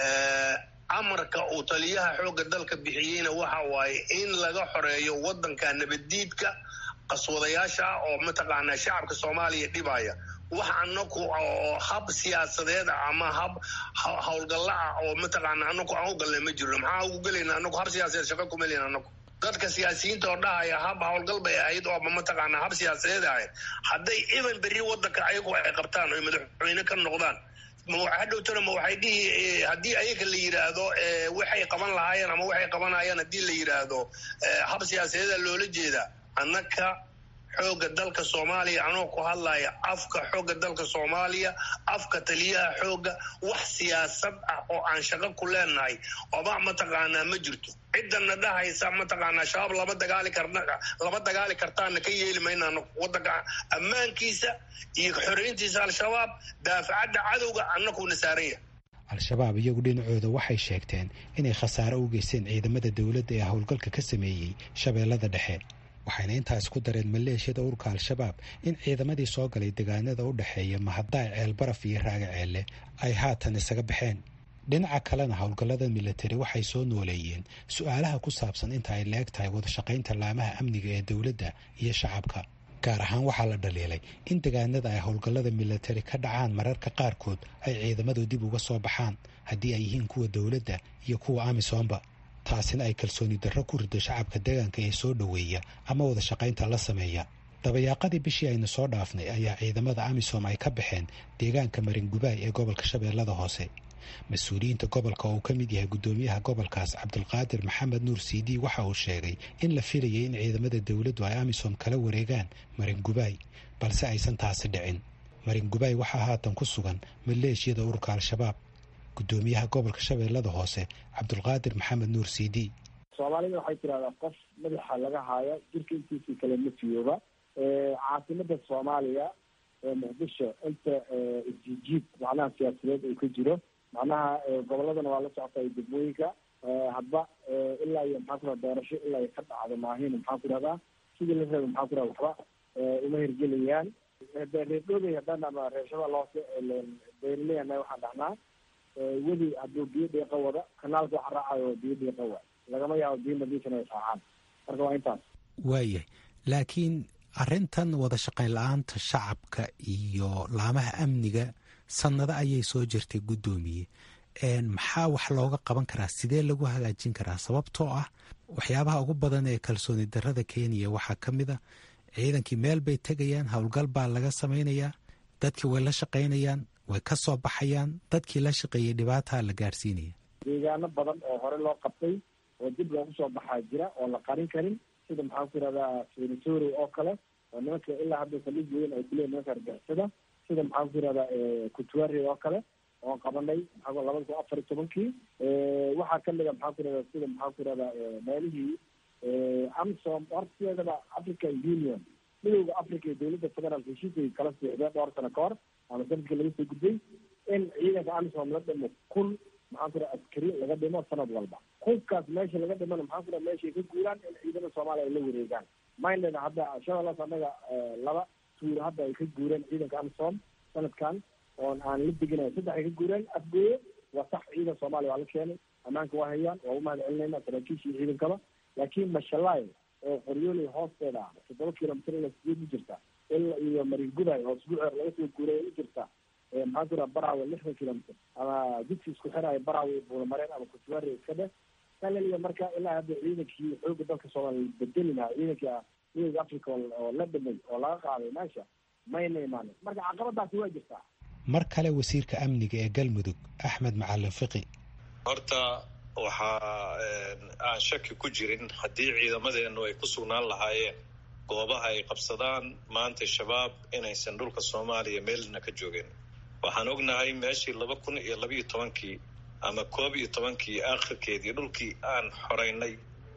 Speaker 3: amarka uu taliyaha xoogga dalka bixiyeyna waxa waaye in laga xoreeyo waddanka nabaddiidka qaswadayaasha ah oo mataqaanaa shacabka soomaaliya dhibaya wax anaku oo hab siyaasadeed ah ama hab howlgalla ah oo mataqaana anaku aan u galnay ma jirno maxaa ugu gelayna anaku hab siyaasadeed shaqa kuma leyn anaku dadka siyaasiyiinta oo dhahaya hab howlgal bay ahayd oo mataqaanaa hab siyaasadeed ahayd hadday iban berri waddanka ayagu ay qabtaan oy madaxweyne ka noqdaan hadhowtana ma waxay dhihi haddii ayaga la yidhaahdo waxay qaban lahaayeen ama waxay qabanayaan haddii la yidhaahdo hab siyaasadeeda loola jeedaa annaka xoogga dalka soomaaliya anoo ku hadlaya afka xoogga dalka soomaaliya afka taliyaha xoogga wax siyaasad ah oo aan shaqo ku leenahay oba mataqaanaa ma jirto ciddana dhahaysa mataqaanaa shabaab lama dagaali karna lama dagaali kartaana ka yeeli maynaano waddanka ammaankiisa iyo xoreyntiisa al-shabaab daafacadda cadowga annakuna saaran yahay
Speaker 8: al-shabaab iyagu dhinacooda waxay sheegteen inay khasaare u geysteen ciidamada dowladda ee howlgalka ka sameeyey shabeellada dhexe waxayna intaas ku dareen maleeshiyada ururka al-shabaab in ciidamadii soo galay deegaanada u dhexeeya mahadaay ceelbaraf iyo raaga ceelle ay haatan isaga baxeen dhinaca kalena howlgallada milatari waxay soo nooleeyeen su-aalaha ku saabsan inta ay leeg tahay wadashaqaynta laamaha amniga ee dowladda iyo shacabka gaar ahaan waxaa la dhaliilay in deegaanada ay howlgallada milatari ka dhacaan mararka qaarkood ay ciidamadu dib uga soo baxaan haddii ay yihiin kuwa dowladda iyo kuwa amisoomba taasina ay kalsooni darro ku rido shacabka deegaanka ee soo dhoweeya ama wada shaqaynta la sameeya dabayaaqadii bishii aynu soo dhaafnay ayaa ciidamada amisom ay ka baxeen deegaanka maringubaay ee gobolka shabeellada hoose mas-uuliyiinta gobolka oo uu ka mid yahay guddoomiyaha gobolkaas cabdulqaadir maxamed nuur siidi waxa uu sheegay in la filayay in ciidamada dowladdu ay amisom kala wareegaan maringubaay balse aysan taasi dhicin maringubaay waxaa haatan ku sugan maleeshiyada ururka al-shabaab guddoomiyaha gobolka shabeellada hoose cabdulqaadir maxamed nuur siidi
Speaker 11: soomaalida waxay tidahdaa qof madaxa laga haayo jirka intiisii kale ma fiyooba caasimada soomaaliya ee muqdisho inta isjijiib macnaha siyaasadeed uu ka jiro macnaha goboladana waa la socota degmooyinka hadba ilaa iyo maxaa ku raha doorasho ilaa ka dhacdo maahin maxaa ku rahdaa sidii la raba maxaa ku raha waxba uma hirgelayaan reerdhoobey haddaan ama reer shabeelle hoose beerleyana waxaan dhahnaa weli hadduu biyo dhiiqa wada kanaalka waxa raacayo biyo dhiiqa wa lagama yaabo biyo nadiifin ay raacaan marka waa intaas
Speaker 8: waayahay laakiin arrintan wada shaqayn la-aanta shacabka iyo laamaha amniga sannado ayay soo jirtay guddoomiye maxaa wax looga qaban karaa sidee lagu hagaajin karaa sababtoo ah waxyaabaha ugu badan ee kalsooni darrada kenya waxaa ka mid a ciidankii meel bay tegayaan howlgal baa laga samaynayaa dadkii way la shaqaynayaan way ka soo baxayaan dadkii la shaqeeyey dhibaataa la gaarsiinaya
Speaker 11: deegaano badan oo hore loo qabtay oo dib loogu soo baxaa jira oo la qarin karin sida maxaan ku yihahdaa senatory oo kale oo nimanka ilaa hadda saldhig weyn ay kuleeyihin nimanka argixisada sida maxaan ku yihahdaa kutuari oo kale oon qabanay maxaa labada kun afar iyo tobankii waxaa kamid a maxaan ku yihahdaa sida maxaan ku yihahdaa meelihii amsom horteedaba african union midowda africa iyo dowladda federaalk heshiisay kala siixdeen dhowr sano ka hor ama sanadkii laga soo gudbay in ciidanka amisom la dhimo kun maxaan ku raha askari laga dhimo sanad walba kunkaas meesha laga dhimana maxaan ku raha meeshay ka guuraan in ciidamada soomaaliya ay la wareegaan minded hadda shabeellaas annaga laba tuuro hadda ay ka guureen ciidanka amisom sanadkan oon aan la deginayo saddex ay ka guureen afgooye waa sax ciidan soomaaliya waa la keenay ammaanka waa hayaan waa u mahad celinayna saraakiishii ciidankaba laakiin mashalaay oo qoryooley hoosteeda ah toddoba kilomitr ila sideed u jirta ila iyo maringuday oo isbuuceer laga soo guuray u jirta maxaan ku raha barawe lixdan kilomitr ama didsi isku xiraayo barawe buulamareen ama kutuwaari iska dheh kalaliya marka ilaa hadda ciidankii xooga dalka soomaaliya bedeli lahaa ciidankii midowda africa oo la dhimay oo laga qaaday meesha mayna imaanin marka caqabadaasi waa jirtaa
Speaker 8: mar kale wasiirka amniga ee galmudug axmed macalin fiqi
Speaker 10: horta waxaa aan shaki ku jirin haddii ciidamadeenu ay ku sugnaan lahaayeen goobaha ay qabsadaan maanta shabaab inaysan dhulka soomaaliya meelna ka joogeen waxaan ognahay meeshii laba kun iyo labiiyo tobankii ama koob iyo tobankii aakhirkeedii dhulkii aan xoreynay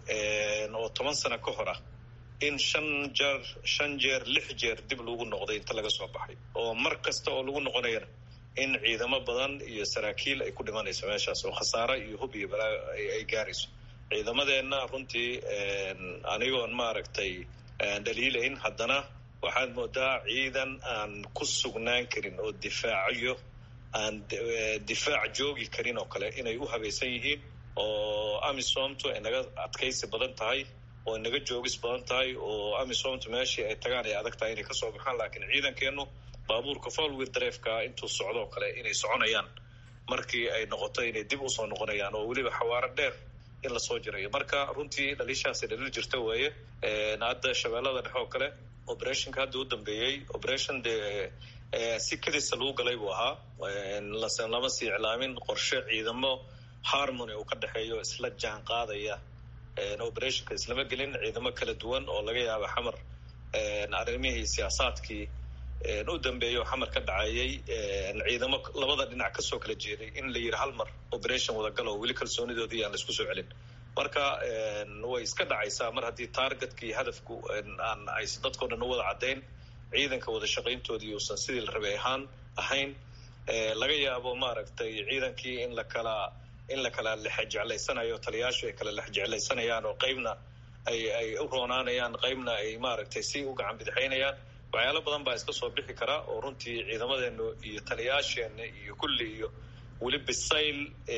Speaker 10: oo toban sano ka hor ah in shan jeer shan jeer lix jeer dib lagu noqday inta laga soo baxay oo mar kasta oo lagu noqonayana in ciidamo badan iyo saraakiil ay ku dhimanayso meeshaas oo khasaare iyo hub iyo balaa ay gaarayso ciidamadeenna runtii anigoon maaragtay dhaliilayn haddana waxaad moodaa ciidan aan ku sugnaan karin oo difaacayo aan difaac joogi karin oo kale inay u habaysan yihiin oo amisomtu ay naga adkaysi badan tahay oo naga joogis badan tahay oo amisomtu meeshii ay tagaan ay adag tahay inay kasoo baxaan laakiin ciidankeenu baabuurka folwir drefka intuu socdoo kale inay soconayaan markii ay noqoto inay dib usoo noqonayaan oo weliba xawaaro dheer in lasoo jirayo marka runtii dhaliishaasi dhaliil jirta weeye hadda shabeellada dhexe oo kale operationka hadda u dambeeyey operation dee si kadisa lagu galay buu ahaa lama sii iclaamin qorshe ciidamo harmony uu ka dhexeeyo isla jaan qaadaya operationka islama gelin ciidamo kala duwan oo laga yaaba xamar arrimihii siyaasaadkii u dambeeya oo xamar ka dhacayay ciidamo labada dhinac kasoo kala jeeday in la yidhi hal mar operation wadagalo weli kalsoonidoodii aan laisku soo celin marka way iska dhacaysaa mar haddii targetka iyo hadafku aan ays dadkao dhan u wada caddayn ciidanka wada shaqayntoodii uusan sidii la rabay ahaan ahayn laga yaabo maaragtay ciidankii in la kala in la kala lexjeclaysanayo taliyaashu ay kala lexjeclaysanayaan oo qeybna ay ay u roonaanayaan qeybna ay maaragtay si u gacan bidixaynayaan waxyaalo badan baa iska soo bixi kara oo runtii ciidamadeenu iyo taliyaasheena iyo kulli iyo weli bisayl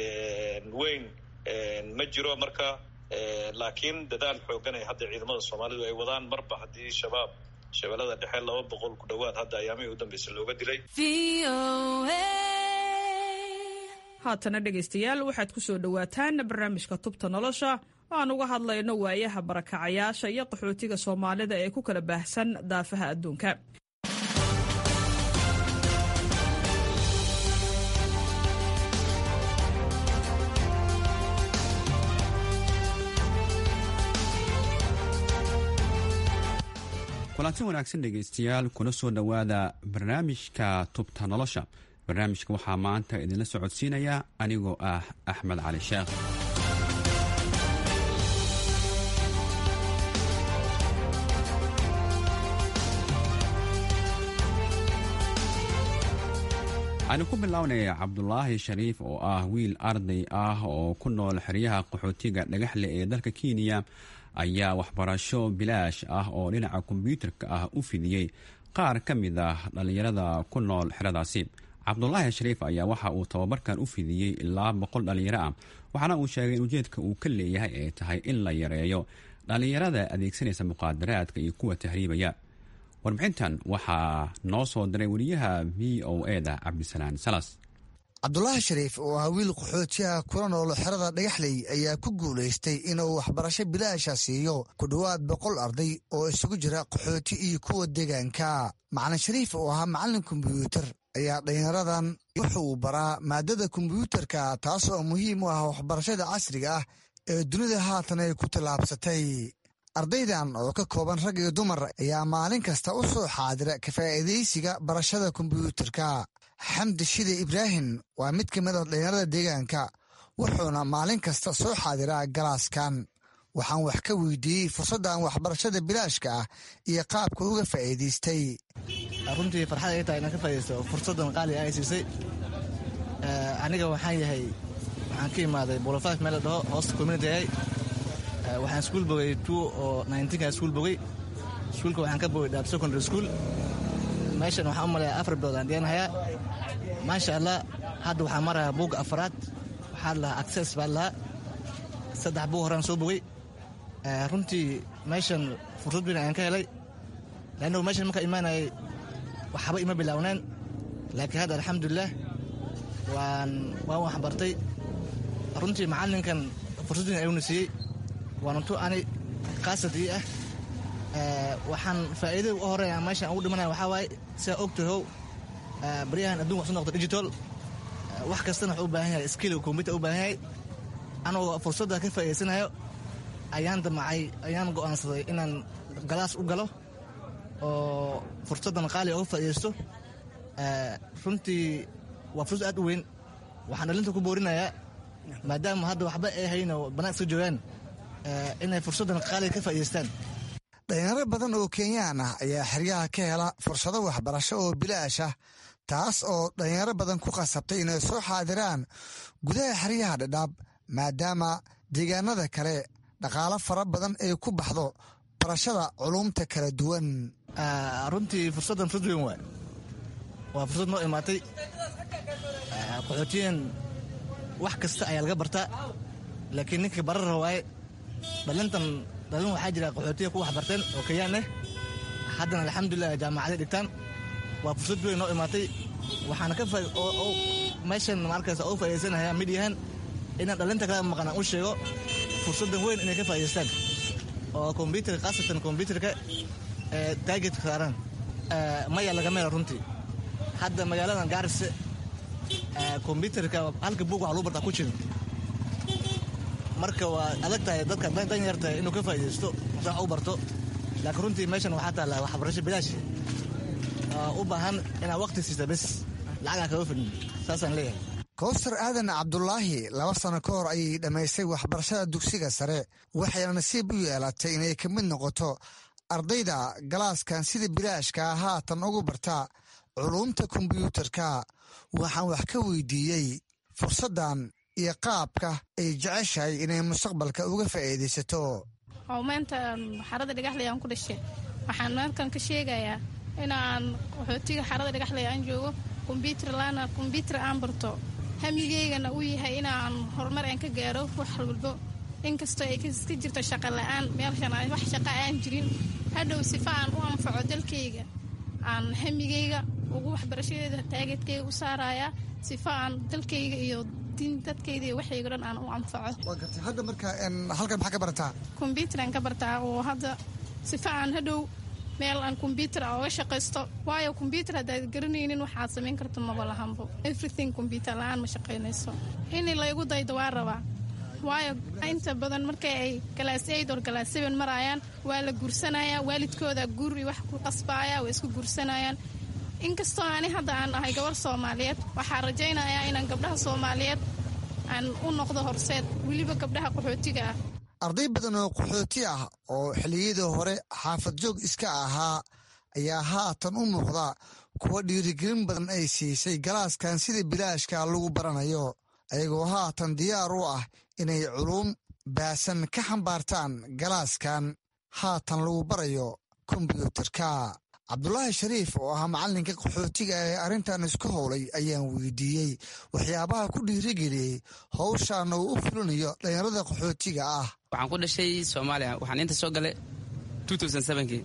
Speaker 10: weyn ma jiro marka laakiin dadaal xoogan ay hadda ciidamada soomaalidu ay wadaan marba haddii shabaab shabeellada dhexe laba boqol ku dhowaad hadda ayaamihii u dambeysay looga dilay
Speaker 12: haatana dhegaystayaal waxaad ku soo dhowaataan barnaamijka tubta nolosha oo aan uga hadlayno waayaha barakacayaasha iyo qaxootiga soomaalida ee ku kala baahsan daafaha adduunka
Speaker 13: kulanti wanaagsan dhegaystayaal kuna soo dhowaada barnaamijka tubta nolosha barnaamijka waxaa maanta idinla socodsiinaya anigoo ah axmed cali sheekh waxaanu ku bilownaya cabdulaahi shariif oo ah wiil arday ah oo ku nool xeryaha qaxootiga dhagaxle ee dalka kenya ayaa waxbarasho bilaash ah oo dhinaca kombyuutarka ah u fidiyey qaar ka mid ah dhallinyarada ku nool xeradaasi cabdulaahi shariif ayaa waxa uu tababarkan u fidiyey ilaa boqol dhallinyaro ah waxaana uu sheegay in ujeedka uu ka leeyahay ay tahay in la yareeyo dhallinyarada adeegsanaysa muqaadaraadka iyo kuwa tahriibaya warbixintan waxaa noo soo diray wariyaha v o eda cabdisalaan salas
Speaker 14: cabdulaahi shariif oo ah wiil qaxootiyaha kula nool xerada dhagaxley ayaa ku guulaystay inuu waxbarasho bilaasha siiyo ku dhowaad boqol arday oo isugu jira qaxooti iyo kuwa deegaanka macalin shariif oo ahaa macallin kombyuutar ayaa dhallinyaradan wuxuu baraa maadada kombyuutarka taas oo muhiim u ah waxbarashada casriga ah ee dunida haatan ay ku tallaabsatay ardaydan oo ka kooban rag iyo dumar ayaa maalin kasta u soo xaadira ka faa'iidaysiga barashada kombyuutarka xamdi shide ibraahim waa mid ka mid a dhallinyarada deegaanka wuxuuna maalin kasta soo xaadiraa galaaskan waxaan wax ka weydiiyey fursaddan waxbarashada bilaashka ah iyo qaabka uga faa'iidaystay
Speaker 15: runtii farxad ay tahay inaan ka faa'idaysto fursaddan qaali ay siisay aniga waxaan yahay waxaan ka imaaday bolofaf meel la dhaho hoosta community ay waxaan iskuul bogay two oo nineteenka iskuul bogay iskuulka waxaan ka bogay dhaab secondary school meeshan waxaan u maleeyaa afar bilood aan dhiyanahayaa maasha allah hadda waxaan marayaa buugga afaraad waxaa lahaa access baa lahaa saddex buug horaan soo bogay runtii meeshan fursad weyn ayaan ka helay leannagu meeshan markaa imaanayay waxba ima bilaawneen laakiin hadda alxamdulilah waan waan waxbartay runtii macallinkan fursad weyn ayuuna siiyey waana tu ani khaasadii ah waxaan faa'iidada u horeeya meeshaan ugu dhimanaya waxaa waaye sidaa ogtahow baryahan adduunka waxsu noqdo digital wax kastana wuxuu u baahan yahay skill computer u baahan yahay anagoo fursadda ka faa'iidaysanayo ayaan damacay ayaan go'aansaday inaan galaas u galo oo fursaddan qaali uga faa'iidaysto runtii waa fursad aad u weyn waxaan dhalinta ku boorinayaa maadaama hadda waxba ay hayn oo banaanka iska joogaan inay fursaddan qaaliga ka faa'idaystaan
Speaker 14: dhalinyaro badan oo kenyaan ah ayaa xeryaha ka hela fursado waxbarasho oo bilaash ah taas oo dhalinyaro badan ku qasabtay inay soo xaadiraan gudaha xeryaha dhadhaab maadaama deegaanada kale dhaqaalo fara badan ay ku baxdo barashada culumta kala duwan
Speaker 15: runtii fursaddan fursad weyn waay waa fursad noo imaatay qaxootiyan wax kasta ayaa laga bartaa laakiin ninka barara waaye dhalintan dhalin waxaa jira qaxootiya ku waxbarteen oo kayaan eh haddana alxamdulilah jaamacaday dhigtaan waa fursad weyn noo imaatay waxaana ka meeshan markaas u faa'idaysanayaa midyahan inaan dhalinta kala maqan aan u sheego fursaddan weyn inay ka faa'idaystaan oo kombyutarka khaasatan kombyutarka ee taageedka saaran maya laga meela runtii hadda magaaladan gaarise kombyutarka halka buug waxa lagu bartaa ku jirin marka waa adag tahay dadka dan yartahay inuu ka faa'iidaysto mase wax u barto laakiin runtii meeshan waxaa taalla waxbarasho bilaash u baahan inaad waqti siista bes lacagaa kaga fidin saasaan leeyahay
Speaker 14: kowsar aadan cabdulaahi laba sano ka hor ayay dhammaystay waxbarashada dugsiga sare waxayna nasiib u yeelatay inay ka mid noqoto ardayda galaaskan sida bilaashka haatan ugu barta culumta kombyuutarka waxaan wax ka weydiiyey fursaddan iyo qaabka ay jeceshahay inay mustaqbalka uga faa'iidaysato
Speaker 16: oo maanta xarada dhagaxley aan ku dhashay waxaan markan ka sheegayaa inaan qaxootiga xarada dhagaxley aan joogo kombyuutar laana kombyuutar aan barto hamigeygana uu yahay inaan horumar aan ka gaaro wax walbo inkastoo ay ka jirto shaqo la-aan meelshan wax shaqa aan jirin hadhow sifa aan u anfaco dalkayga aan hamigeyga ugu waxbarashadeeda taageedkayga u saarayaa sifa aan dalkayga iyo din dadkayda iyo waxayga dhan aan u anfaco
Speaker 14: hadda marka halkan maxaa ka barataa
Speaker 16: kombyuutaraan ka bartaa oo hadda sifa aan hadhow meel aan kombyuutar a oga shaqaysto waayo kombyuutar haddaad garanaynin waxaad samayn karto maba lahanbo everything kombyuutar la-aan ma shaqaynayso in laygu daydo waa rabaa waayo inta badan markay ay galaas aid or galaas seven maraayaan waa la guursanaya waalidkooda guuri wax ku qasbaaya waa isku guursanayaan inkastoo ani hadda aan ahay gabar soomaaliyeed waxaa rajaynayaa inaan gabdhaha soomaaliyeed aan u noqdo horseed weliba gabdhaha qaxootiga ah
Speaker 14: arday badan oo qaxooti ah oo xilliyadii hore xaafad joog iska ahaa ayaa haatan u muuqda kuwa dhiirigelin badan ay siisay galaaskan sida bilaashka lagu baranayo ayagoo haatan diyaar u ah inay culuum baasan ka xambaartaan galaaskan haatan lagu barayo kombyuutarka cabdulaahi shariif oo ahaa macallinka qaxootiga ee arrintan isku howlay ayaan weydiiyey waxyaabaha ku dhiirigeliyey howshaana uu u fulinayo dhallinyarada qaxootiga ah
Speaker 17: waxaan ku dhashay soomaaliya waxaan inta soo galay kii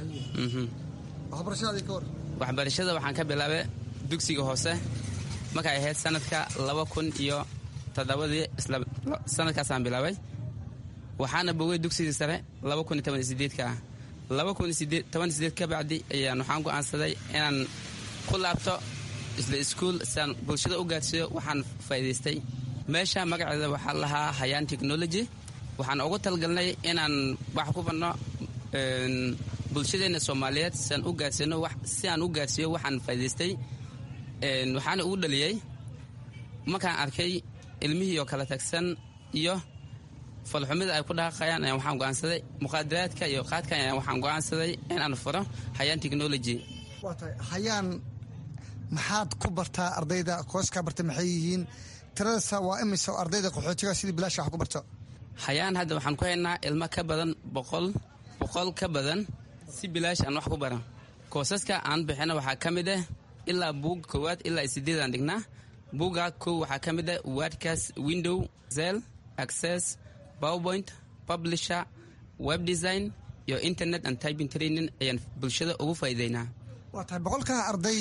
Speaker 17: waxbarashada waxaan ka bilaabay dugsiga hoose markay ahayd sanadka laba kun iyo toddobadii sanadkaasaan bilaabay waxaana bogay dugsigii sare laba kun iyo toban iyo sideedka ah laba kun iyo toban iyo sideed ka bacdi ayaan waxaan go'aansaday inaan ku laabto isla iskuul siaan bulshada u gaadsiiyo waxaan faa'iidaystay meesha magaceeda waxaa lahaa hayaan technology waxaan ugu talgalnay inaan wax ku banno bulshadeenna soomaaliyeed siaan u gaadsiino si aan u gaadsiiyo waxaan faa'idaystay waxaana ugu dhaliyey markaan arkay ilmihii oo kala tagsan iyo falxumida ay ku dhaqaqayaan ayaan waxaan go'aansaday muqaadaraadka iyo qaadkan ayaan waxaan go'aansaday inaan furo hayaan technology
Speaker 14: waa tahay hayaan maxaad ku bartaa ardayda kooskaa barta maxay yihiin tiradasa waa imise ardayda qaxootiga sidii bilaasha wax ku barto
Speaker 17: hayaan hadda waxaan ku haynaa ilmo ka badan boqol boqol ka badan si bilaash aan wax ku baran koosaska aan bixina waxaa ka mid ah ilaa buug koowaad ilaa sideedaan dhignaa buuga kow waxaa ka mid ah wordcas window zel access powerpoint publisher web design iyo internet and typing training ayaan bulshada ugu faa'iideynaa
Speaker 14: waa tahay boqolkaa arday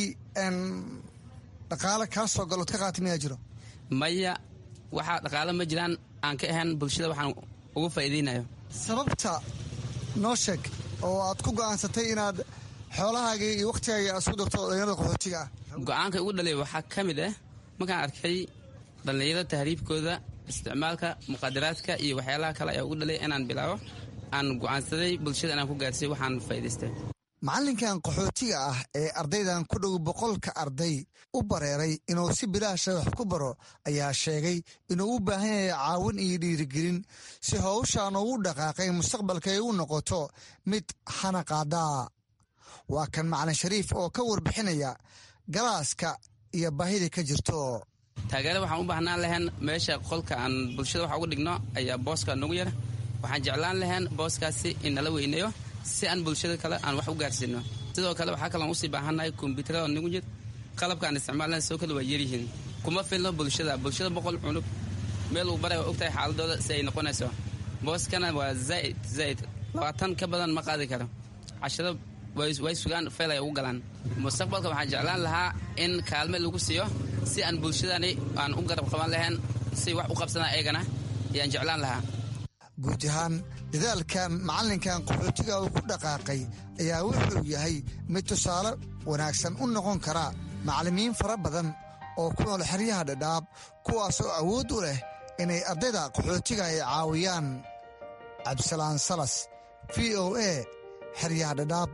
Speaker 14: dhaqaale kaa soo galood ka qaata miyaa jiro
Speaker 17: maya waxaa dhaqaale ma jiraan aan ka ahayn bulshada waxaan ugu faa'iideynayo
Speaker 14: sababta noo sheeg oo aad ku go'aansatay inaad xoolahaagii iyo wakhtigaaga isku darto dhallinyarada qaxootiga ah
Speaker 17: go-aanka ugu dhalay waxaa ka mid ah markaan arkay dhallinyarada tahriibkooda isticmaalka muqaadaraadka iyo waxyaalaha kale ayaa ugu dhalay inaan bilaabo aan go'aansaday bulshada inaan ku gaarsiiyo waxaan faa'idaystay
Speaker 14: macallinkan qaxootiga ah ee ardaydan ku dhow boqolka arday u bareeray inuu si bilaasha wax ku baro ayaa sheegay inuu u baahan yahay caawin iyo dhiirigelin si howshaan ugu dhaqaaqay mustaqbalka ay u noqoto mid hana qaadaa waa kan macalin shariif oo ka warbixinaya galaaska iyo baahida ka jirto
Speaker 17: taageere waxaan u baahnaan lahayn meesha qolka aan bulshada wax uga dhigno ayaa booska nagu yar waxaan jeclaan lahayn booskaasi in nala weyneeyo si aan bulshada kale aan wax u gaarsiino sidoo kale waxaa kaloon usii baahannahay kombyuutarada nagu jir qalabka aan isticmaalna soo kale waa yaryihiin kuma filno bulshada bulshada boqol cunub meel uu baray waa ogtahay xaaladooda si ay noqonayso booskana waa zaaid zaaid labaatan ka badan ma qaadi karo cashado way sugaan fayl ay ugu galaan mustaqbalka waxaan jeclaan lahaa in kaalme lagu siiyo si aan bulshadani aan u garab qaban lahayn si wax u qabsadaan eegana ayaan jeclaan lahaa
Speaker 14: guud ahaan dadaalka macallinkan qaxootiga uu ku dhaqaaqay ayaa wuxuu yahay mid tusaale wanaagsan u noqon kara macallimiin fara badan oo ku nool xeryaha dhadhaab kuwaasoo awood u leh inay ardayda qaxootiga ay caawiyaan cabdisalaan salas v o a xeryaha dhadhaab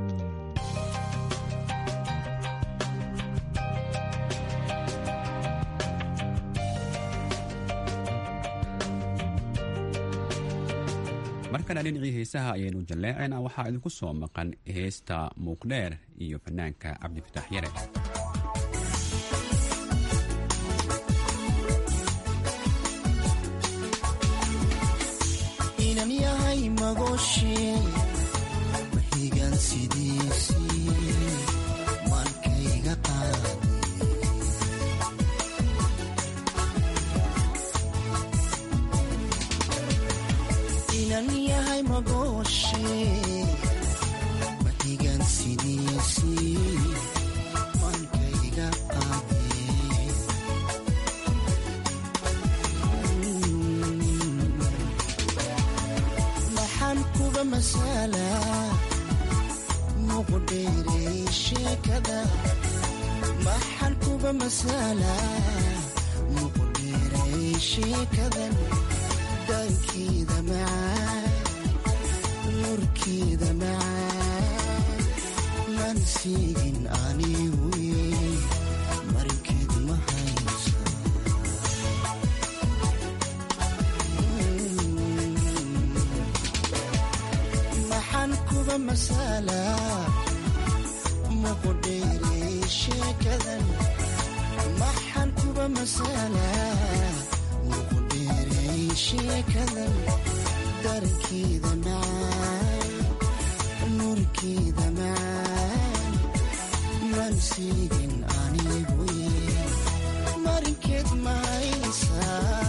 Speaker 13: markana dhinacii heesaha ayaynu jalleecayna waxaa idinku soo maqan heesta muuqdheer iyo fanaanka cabdifitaax yare
Speaker 18: inan yahay magoshee maxigan sidiisii markayga qaadi inan yahay magoshee maxigan sidiisii markay masala muqdheerey sheekada maxan kuba masala muqdheerey sheekadan dankeeda macaan nurkeeda macaan man siigin anigu marinkeed ma haysa maxan kuba masala muqdheerey sheekadan maxan kuba masala muqdheerey sheekadan darankeeda macaan nurkeeda macaan man siigin anigu marinkeed ma haysa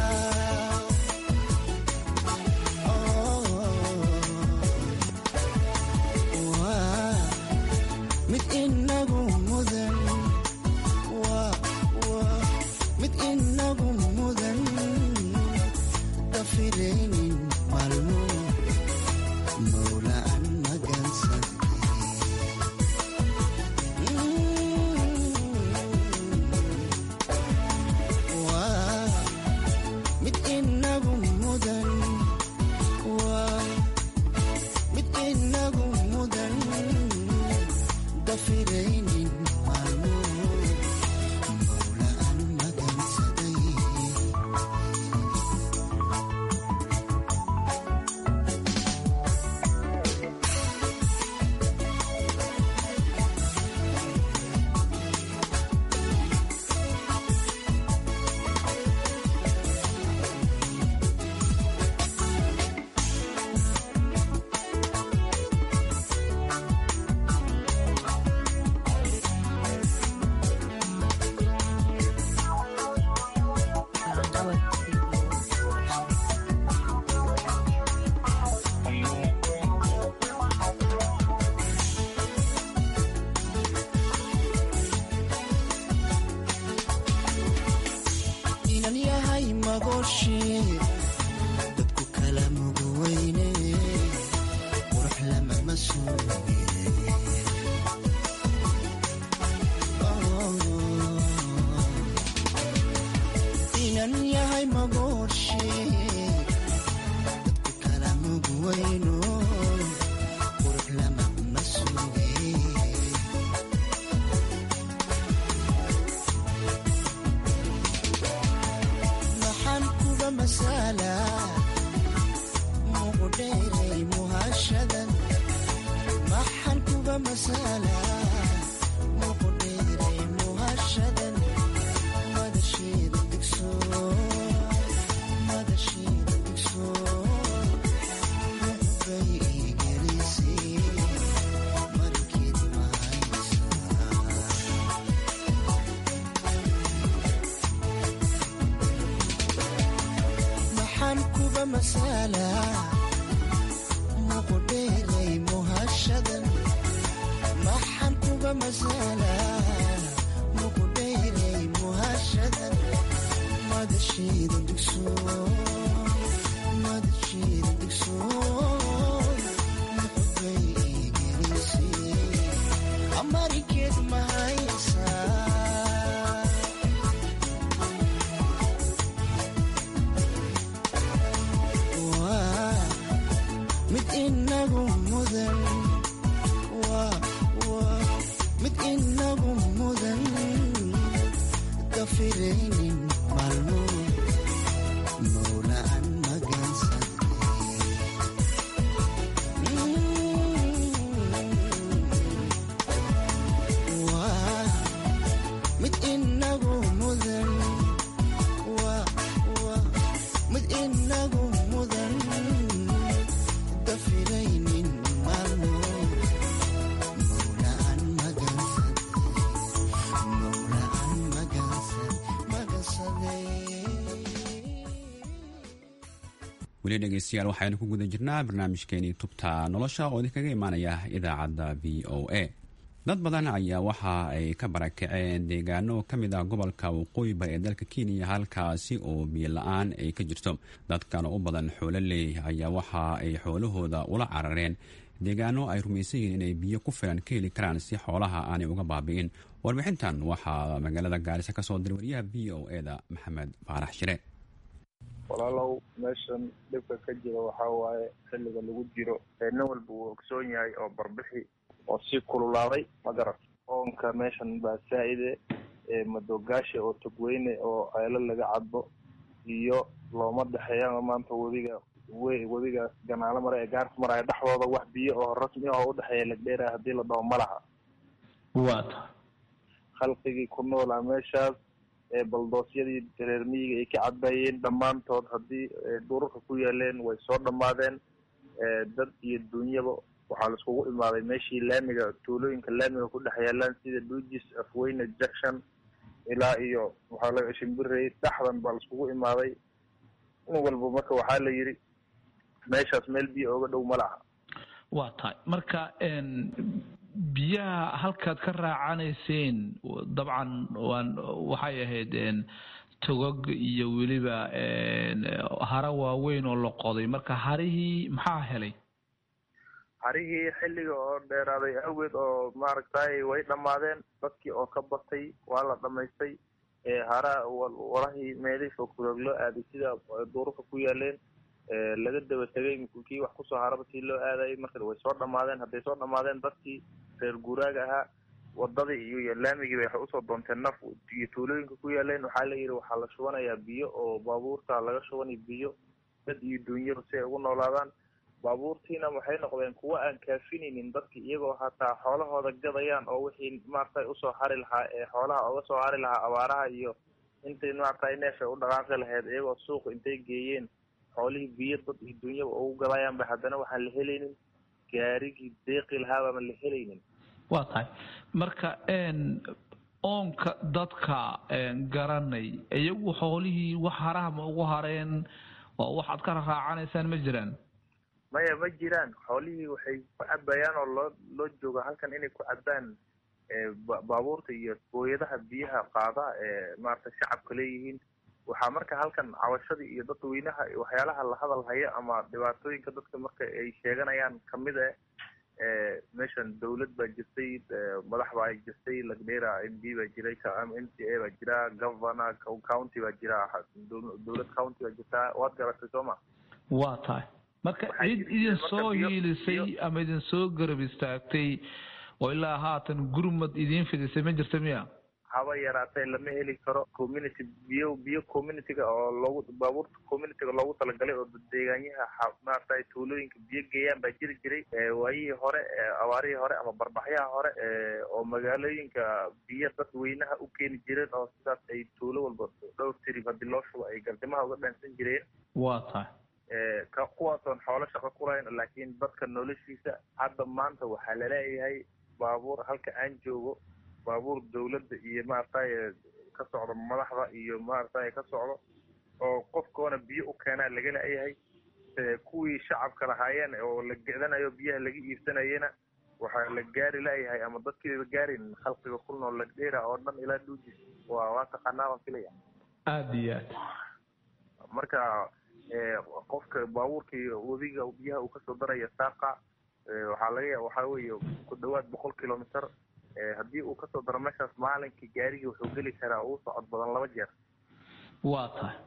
Speaker 18: waa mid inagu mudan mid inagu mudan dafiraynin maalmo mawlaan magansan waa mid inagu mudan waa mid inagu mudan dafiraynin maalmo mawlaan magansaday inan yahay magooshe dadku kala mugweyne qurux lamama suuge inan yahay magooshe dadku kala mugweyno qurux lamama suuge maxaan kuba masala muqdheerey muhashadan maxaan kuba masala muqdheerey muhashadan madasheeda digso madasheeda digso muxbay igelisay markeed maxaan kuba masala muqdheerey muhashadan maxaan kuba masala muqdheerey muhashadan madasheeda digso madasheeda digso muxbay igelisay amarikeed ma haysaa waa mid inagu mudan waa waa mid inagu mudan dafiraynin maalmo mawlaan magansan waa mid inagu mudan waa waa mid inagu mudan dafiraynin maalmo mawlaan magansan mawlaan magansan magansaday
Speaker 13: weli dhegeystayaal waxaynu ku guda jirnaa barnaamijkeenii tubta nolosha oo idinkaga imaanaya idaacadda v o a dad badan ayaa waxa ay ka barakaceen deegaano ka mid ah gobolka waqooyi bari ee dalka kenya halkaasi oo biyo la-aan ay ka jirto dadkan u badan xoololey ayaa waxa ay xoolahooda ula carareen deegaano ay rumaysan yihiin inay biyo ku filan ka heli karaan si xoolaha aanay uga baabi'in warbixintan waxaa magaalada gaarisa ka soo diray wariyaha v o eda maxamed faarax shire
Speaker 19: walaalow meeshan dhibka ka jira waxaa waaye xilliga lagu jiro nin walba uu ogsoon yahay oo barbixi oo sii kululaaday ma garat oonka meeshan baa saa-ide madoogaasha oo togweyne oo ceelo laga cadbo iyo looma dhexeeyaan maanta webiga we webigaas ganaalo mare ee gaarka maraya dhexdooda wax biyo oo rasmi ah oo udhexeeya lagdheera haddii la dhaho malaha
Speaker 20: waata
Speaker 19: khalqigii ku noolaa meeshaas baldoosyadii reer miyiga ay ka cadbayeen dhammaantood haddii dhurarka ku yaaleen way soo dhammaadeen dad iyo dunyaba waxaa laiskugu imaaday meeshii laamiga tuulooyinka laamiga ku dhex yaalaan sida dugis afweyne junction ilaa iyo waxaa laga shimbirey dhaxdan baa laiskugu imaaday nin walba marka waxaa la yidhi meeshaas meel biyo oga dhow ma laha
Speaker 20: waa tahay marka biyaha halkaad ka raacanayseen dabcan waan waxay ahayd togog iyo weliba hara waaweyn oo la qoday marka harihii maxaa helay
Speaker 19: harihii xilliga oo dheeraaday awgeed oo maaragtay way dhammaadeen dadkii oo ka batay waa la dhamaystay hara walahii meelihii fogfurog loo aaday sida duurarka ku yaaleen laga daba tegay kii wax kusoo haraba sii loo aadayay marka way soo dhamaadeen hadday soo dhamaadeen dadkii reer guuraaga ahaa wadadii iyo laamigii bay waxay usoo doonteen naf iyo tuulooyinka ku yaaleen waxaa la yidhi waxaa la shubanayaa biyo oo baabuurta laga shubanay biyo dad iyo duunyaba si ay ugu noolaadaan baabuurtiina waxay noqdeen kuwa aan kaafinaynin dadki iyagoo hataa xoolahooda gadayaan oo wixii maaragtay usoo hari lahaa ee xoolaha oga soo hari lahaa abaaraha iyo intay maaragtay neefay u dhaqaaqi lahayd iyagoo suuqa intay geeyeen xoolihii biyo dad iyo dunyaba ugu gadayaan ba haddana waxaan la helaynin gaarigii deeqi lahaabama la helaynin
Speaker 20: waa tahay marka oonka dadka garanay iyagu xoolihii wax haraha ma ugu hareen oo waxaad ka raacanaysaan ma jiraan
Speaker 19: maya ma jiraan xoolihii waxay ku cabayaan oo loo loo jooga halkan inay ku cabaan baabuurta iyo booyadaha biyaha qaada ee maaragtay shacabka leeyihiin waxaa marka halkan cabashadii iyo dadweynaha waxyaalaha la hadal haya ama dhibaatooyinka dadka marka ay sheeganayaan kamid ah meeshan dawlad baa jirtay madax baa jirtay lagdheera m d baa jiray m c a baa jira governor county baa jira dowlad county baa jirtaa waad garatay soo ma
Speaker 20: waa tahay marka cid idin soo hiilisay ama idin soo garab istaagtay oo ilaa haatan gurmad idiin fidisay ma jirta miya
Speaker 19: haba yaraatee lama heli karo community biyo biyo communityga oo loogu baabuurta communityga loogu talagalay oo deegaanyaha maaragtay tuulooyinka biyo geeyaan baa jiri jiray waayihii hore abaarihii hore ama barbaxyaha hore oo magaalooyinka biyo dadweynaha u keeni jireen oo sidaas ay tuulo walba dhowr tirib haddii loo shubo ay gardimaha uga dhaansan jireen
Speaker 20: waa tahay
Speaker 19: kuwaasoon xoolo shaqo ku lahayn laakiin dadka noloshiisa hadda maanta waxaa laleeyahay baabuur halka aan joogo baabuur dawladda iyo maaragtay ka socdo madaxda iyo maaragtay ka socdo oo qofkoona biyo u keenaa laga leeyahay kuwii shacabka lahaayeen oo la gedanayo biyaha laga iibsanayena waxaa la gaari leeyahay ama dadkiiba gaarin khalqiga ku nool lagdheera oo dhan ilaa dhuujis waa waa taqaanaa baan filaya
Speaker 20: aada iyo aad
Speaker 19: marka qofka baabuurkii webiga biyaha uu kasoo daraya saaqa waxaa laga ya waxaa weeye ku dhawaad boqol kilometer haddii uu kasoo daro meeshaas maalinkii gaarigii wuxuu geli karaa uu socod badan laba jeer
Speaker 20: waa tahay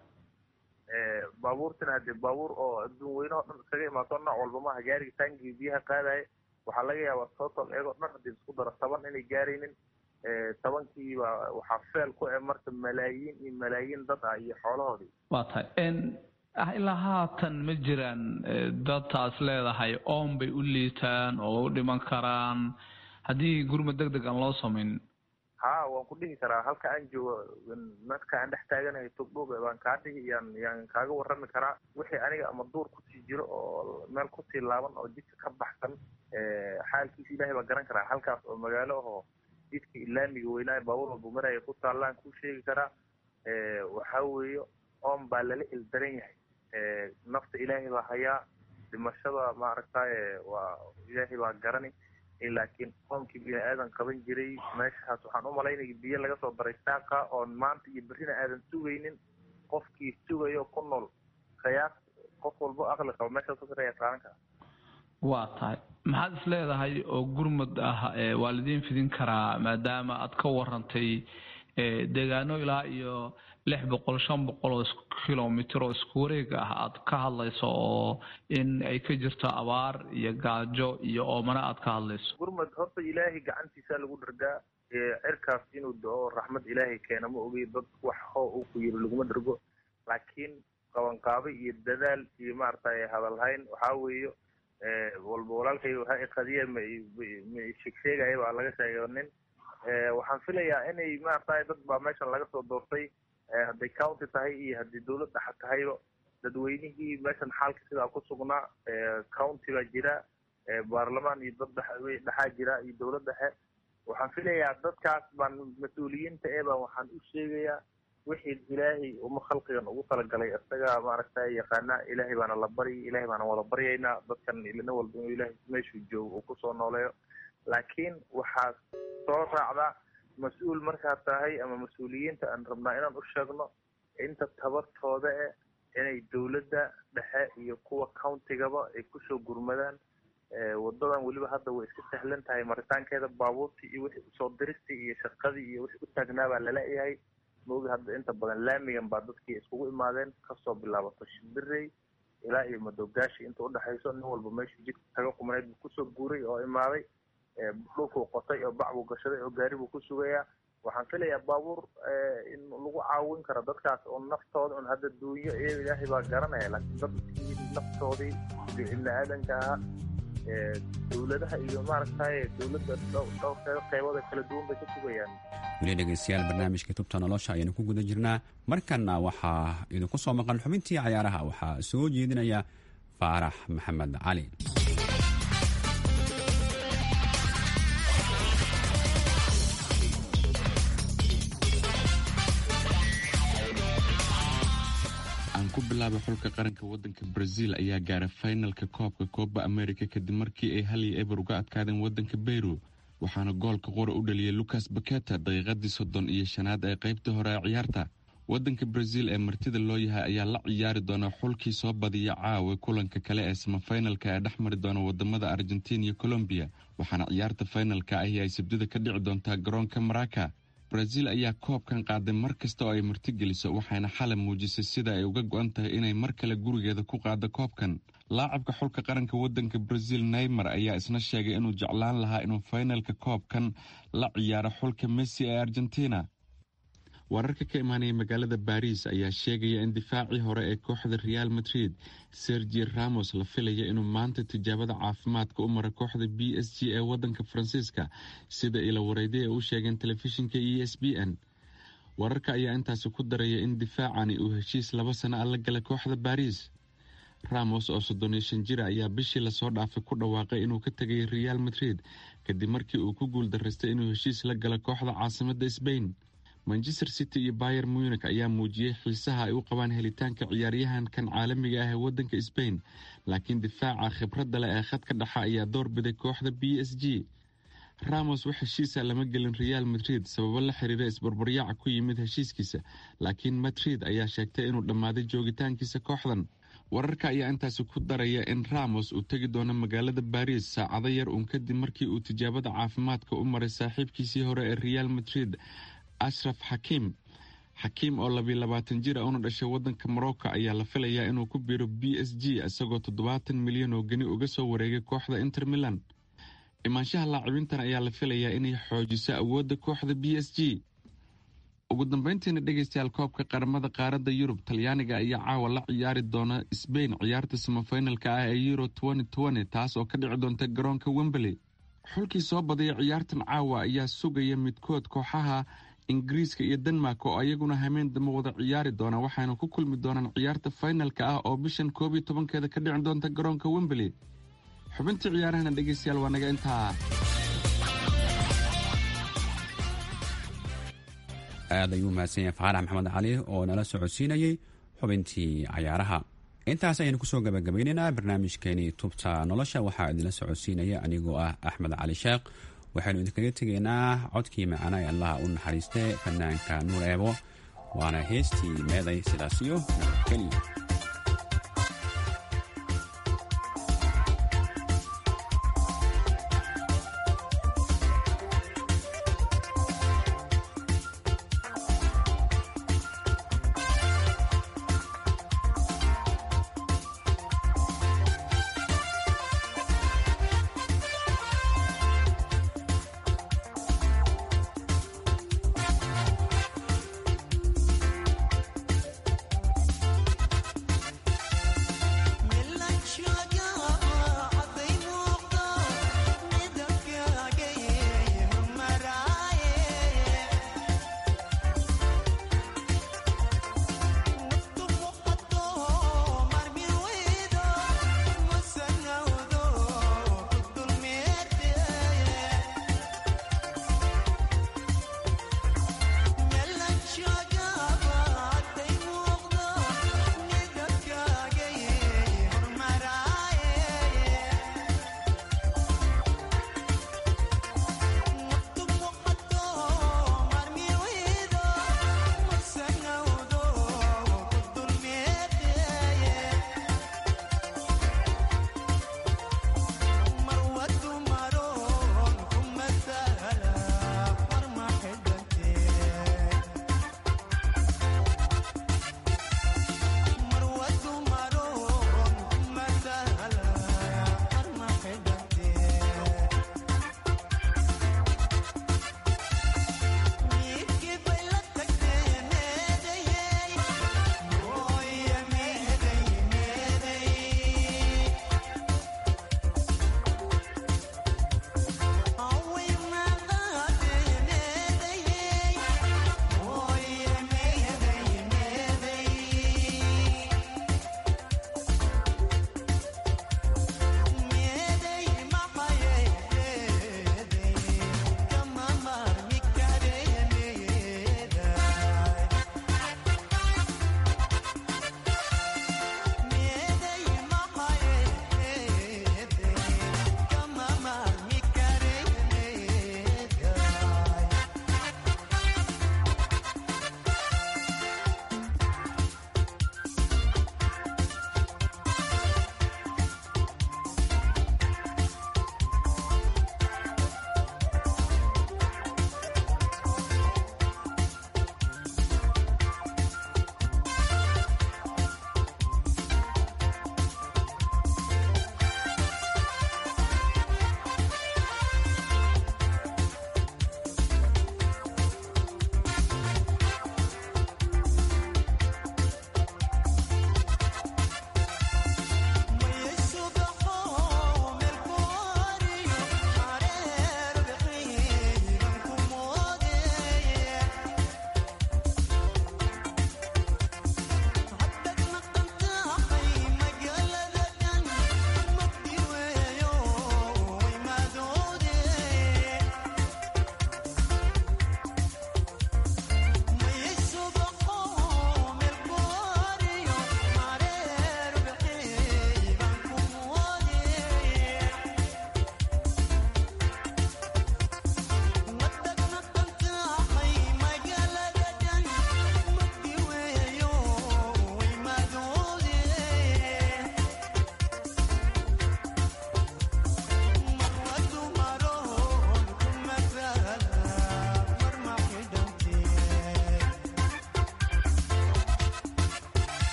Speaker 19: baabuurtina hadee baabuur oo adduun weynaho dhan iskaga imaato nooc walba maaha gaarigii taangii biyaha qaadaya waxaa laga yaabaa total iyagoo dhan hadii isku daro toban inay gaaraynin tobankiiba waxaa feel ku e marka malaayiin iyo malaayiin dad ah iyo xoolahoodii
Speaker 20: waa tahay ilaa haatan ma jiraan dadtaas leedahay oon bay u liitaan oo u dhiman karaan haddii gurmad deg deg aan loo samayn
Speaker 19: ha waan ku dhihi karaa halka aan joogo marka aan dhex taaganahay togdhog baan kaa dhihi yaan yaan kaaga warrami karaa wixii aniga ama duur kusii jiro oo meel kusii laaban oo jidka ka baxsan xaalkiisa ilaahay baa garan karaa halkaas oo magaalo ahoo jidka ilaamiga weynaayo baabuur walba maraya ku taallaan kuu sheegi karaa waxaa weeye oon baa lala ildaran yahay nafta ilaahay baa hayaa dhimashada maaragtay waa ilaahay baa garani laakiin qoomkii bini aadan qaban jiray meeshaas waxaan u malaynaya biyo laga soo daray saaqa oon maanta iyo berrina aadan sugaynin qofkii sugayo ku nool khiyaas qof walbo aqli qabo meeshaas kasaraya qaadan kara
Speaker 20: waa tahay maxaad is leedahay oo gurmud ah waa lidiin fidin karaa maadaama aad ka warantay deegaano ilaa iyo lix boqol shan boqol oo kilomitr oo isku wareeg ah aad ka hadlayso oo in ay ka jirto abaar iyo gaajo iyo oomana aad ka hadlayso
Speaker 19: gurmad horta ilaahay gacantiisa lagu dhargaa cirkaas inuu do-o raxmad ilaahay keena ma ogey dad wax hoo uu ku yiri laguma dhargo laakiin qabanqaabo iyo dadaal iyo maaragtay hadalhayn waxaa weeyo walba walaalkay waxa qadiya ma ma sheegsheegaya baa laga sheegay nin waxaan filayaa inay maaragtay dad baa meeshan laga soo doortay hadday county tahay iyo haddii dawlad dhexa tahayba dadweynihii meeshan xaalka sidaa ku sugnaa county baa jira baarlamaan iyo dad dhex dhexaa jira iyo dawlad dhexe waxaan filayaa dadkaas baan mas-uuliyiinta ee baan waxaan u sheegayaa wixii ilaahay uma khalqigan ugu talagalay isaga maaragtay yaqaana ilaahay baana la baryi ilaahay baana wada baryaynaa dadkan ilina walba inuu ilaahay meeshuu joogo uu kusoo nooleeyo laakiin waxaa soo raacda mas-uul markaad tahay ama mas-uuliyiinta aan rabnaa inaan u sheegno inta tabartooda eh inay dawladda dhexe iyo kuwa countigaba ay kusoo gurmadaan wadadan weliba hadda way iska sahlan tahay maritaankeeda baabuurtii iyo wixii usoo diristii iyo shaqadii iyo wixii u taagnaa baa laleeyahay maogi hadda inta badan laamigan baa dadkii iskugu imaadeen kasoo bilaabato shimbirey ilaa iyo madogaashi inta udhexayso nin walba meeshuu jidka taga qumanayd buu kusoo guuray oo imaaday dhulkuu qotay oo bac buu gashaday oo gaari buu ku sugayaa waxaan filayaa baabuur in lagu caawin karo dadkaas oo naftooda un hadda duunyo iyaga ilaahay baa garanaya laakiin dadkii naftoodii ibni aadanka ahaa dawladaha iyo maaragtay dawladda dhowrkeeda qeybada kala duwan bay ka sugayaan
Speaker 13: weli dhegeystayaal barnaamijka tubta nolosha ayaanu ku guda jirnaa markanna waxaa idinku soo maqan xubintii cayaaraha waxaa soo jeedinaya faarax maxamed cali
Speaker 21: aan ku bilaabay xulka qaranka wadanka brazil ayaa gaaray finalka koobka kooba america kadib markii ay hal iyo eber uga adkaadeen wadanka beyru waxaana goolka qura u dhaliyay lucas baketa daqiiqadii soddon iyo shanaad ee qaybta hore ee ciyaarta wadanka brazil ee martida loo yahay ayaa la ciyaari doona xulkii soo badiya caawa kulanka kale ee samafinalka ee dhex mari doona wadamada argentin iyo colombiya waxaana ciyaarta finalka ahi ay sabdida ka dhici doontaa garoonka maraka brazil ayaa koobkan qaaday mar kasta oo ay martigeliso waxayna xalay muujisay sida ay uga go-an tahay inay mar kale gurigeeda ku qaado koobkan laacabka xulka qaranka wadanka brazil neymar ayaa isna sheegay inuu jeclaan lahaa inuu finalka koobkan la ciyaaro xulka messi ee argentina wararka ka imaanaya magaalada baris ayaa sheegaya in difaacii hore ee kooxda real madrid sergi ramos la filaya inuu maanta tijaabada caafimaadka u mara kooxda b s g ee wadanka faransiiska sida ila wareyday ee u sheegeen telefishinka e s b n wararka ayaa intaasi ku daraya in difaacani uu heshiis laba sano a la galay kooxda baris ramos oo soddon iyo shan jira ayaa bishii lasoo dhaafay ku dhawaaqay inuu ka tegay real madrid kadib markii uu ku guul daraystay inuu heshiis la galo kooxda caasimada sbain manchester city iyo bayer munich ayaa muujiyey xiisaha ay u qabaan helitaanka ciyaaryahankan caalamiga ah ee wadanka sbain laakiin difaaca khibradda leh ee khadka dhexa ayaa doorbiday kooxda b s g ramos wax heshiisa lama gelin real madrid sababo la xiriira isbarbaryaaca ku yimid heshiiskiisa laakiin madrid ayaa sheegtay inuu dhammaaday joogitaankiisa kooxdan wararka ayaa intaasi ku daraya in ramos uu tegi doono magaalada baris saacado yar uun kadib markii uu tijaabada caafimaadka u maray saaxiibkiisii hore ee real madrid ashraf xakiim xakiim oo labiyo labaatan jir a una dhashay wadanka morocco ayaa la filayaa inuu ku biiro b s g isagoo toddobaatan milyan oo geni uga soo wareegay kooxda inter milan imaanshaha laacibintan ayaa la filayaa inay xoojiso awoodda kooxda b s g ugu dambeyntiina dhegeystayaal koobka qaramada qaaradda yurub talyaaniga ayaa caawa la ciyaari doona sbain ciyaarta samafinalka ah ee euro taas oo ka dhici doonta garoonka wemberley xulkii soo badaya ciyaartan caawa ayaa sugaya midkood kooxaha ingiriiska iyo denmark oo ayaguna hameen damba wada ciyaari doona waxaana ku kulmi doonaan ciyaarta finalka ah oo bishan koob iyo tobankeeda ka dhici doonta garoonka wemberley xubintii ciyaarahana dhegeystayaal waa naga intaa
Speaker 13: aad ayuu mahadsan yahay faarax maxamed cali oo nala socodsiinayey xubintii cayaaraha intaas ayaynu kusoo gabagabaynaynaa barnaamijkeenii tubta nolosha waxaa idinla socodsiinaya anigoo ah axmed cali sheekh waxaynu idinkaga tegaynaa codkii macana ee allaha u naxariistay fanaanka nuur eebo waana heestii meeday sidaas iyo nabadgelyo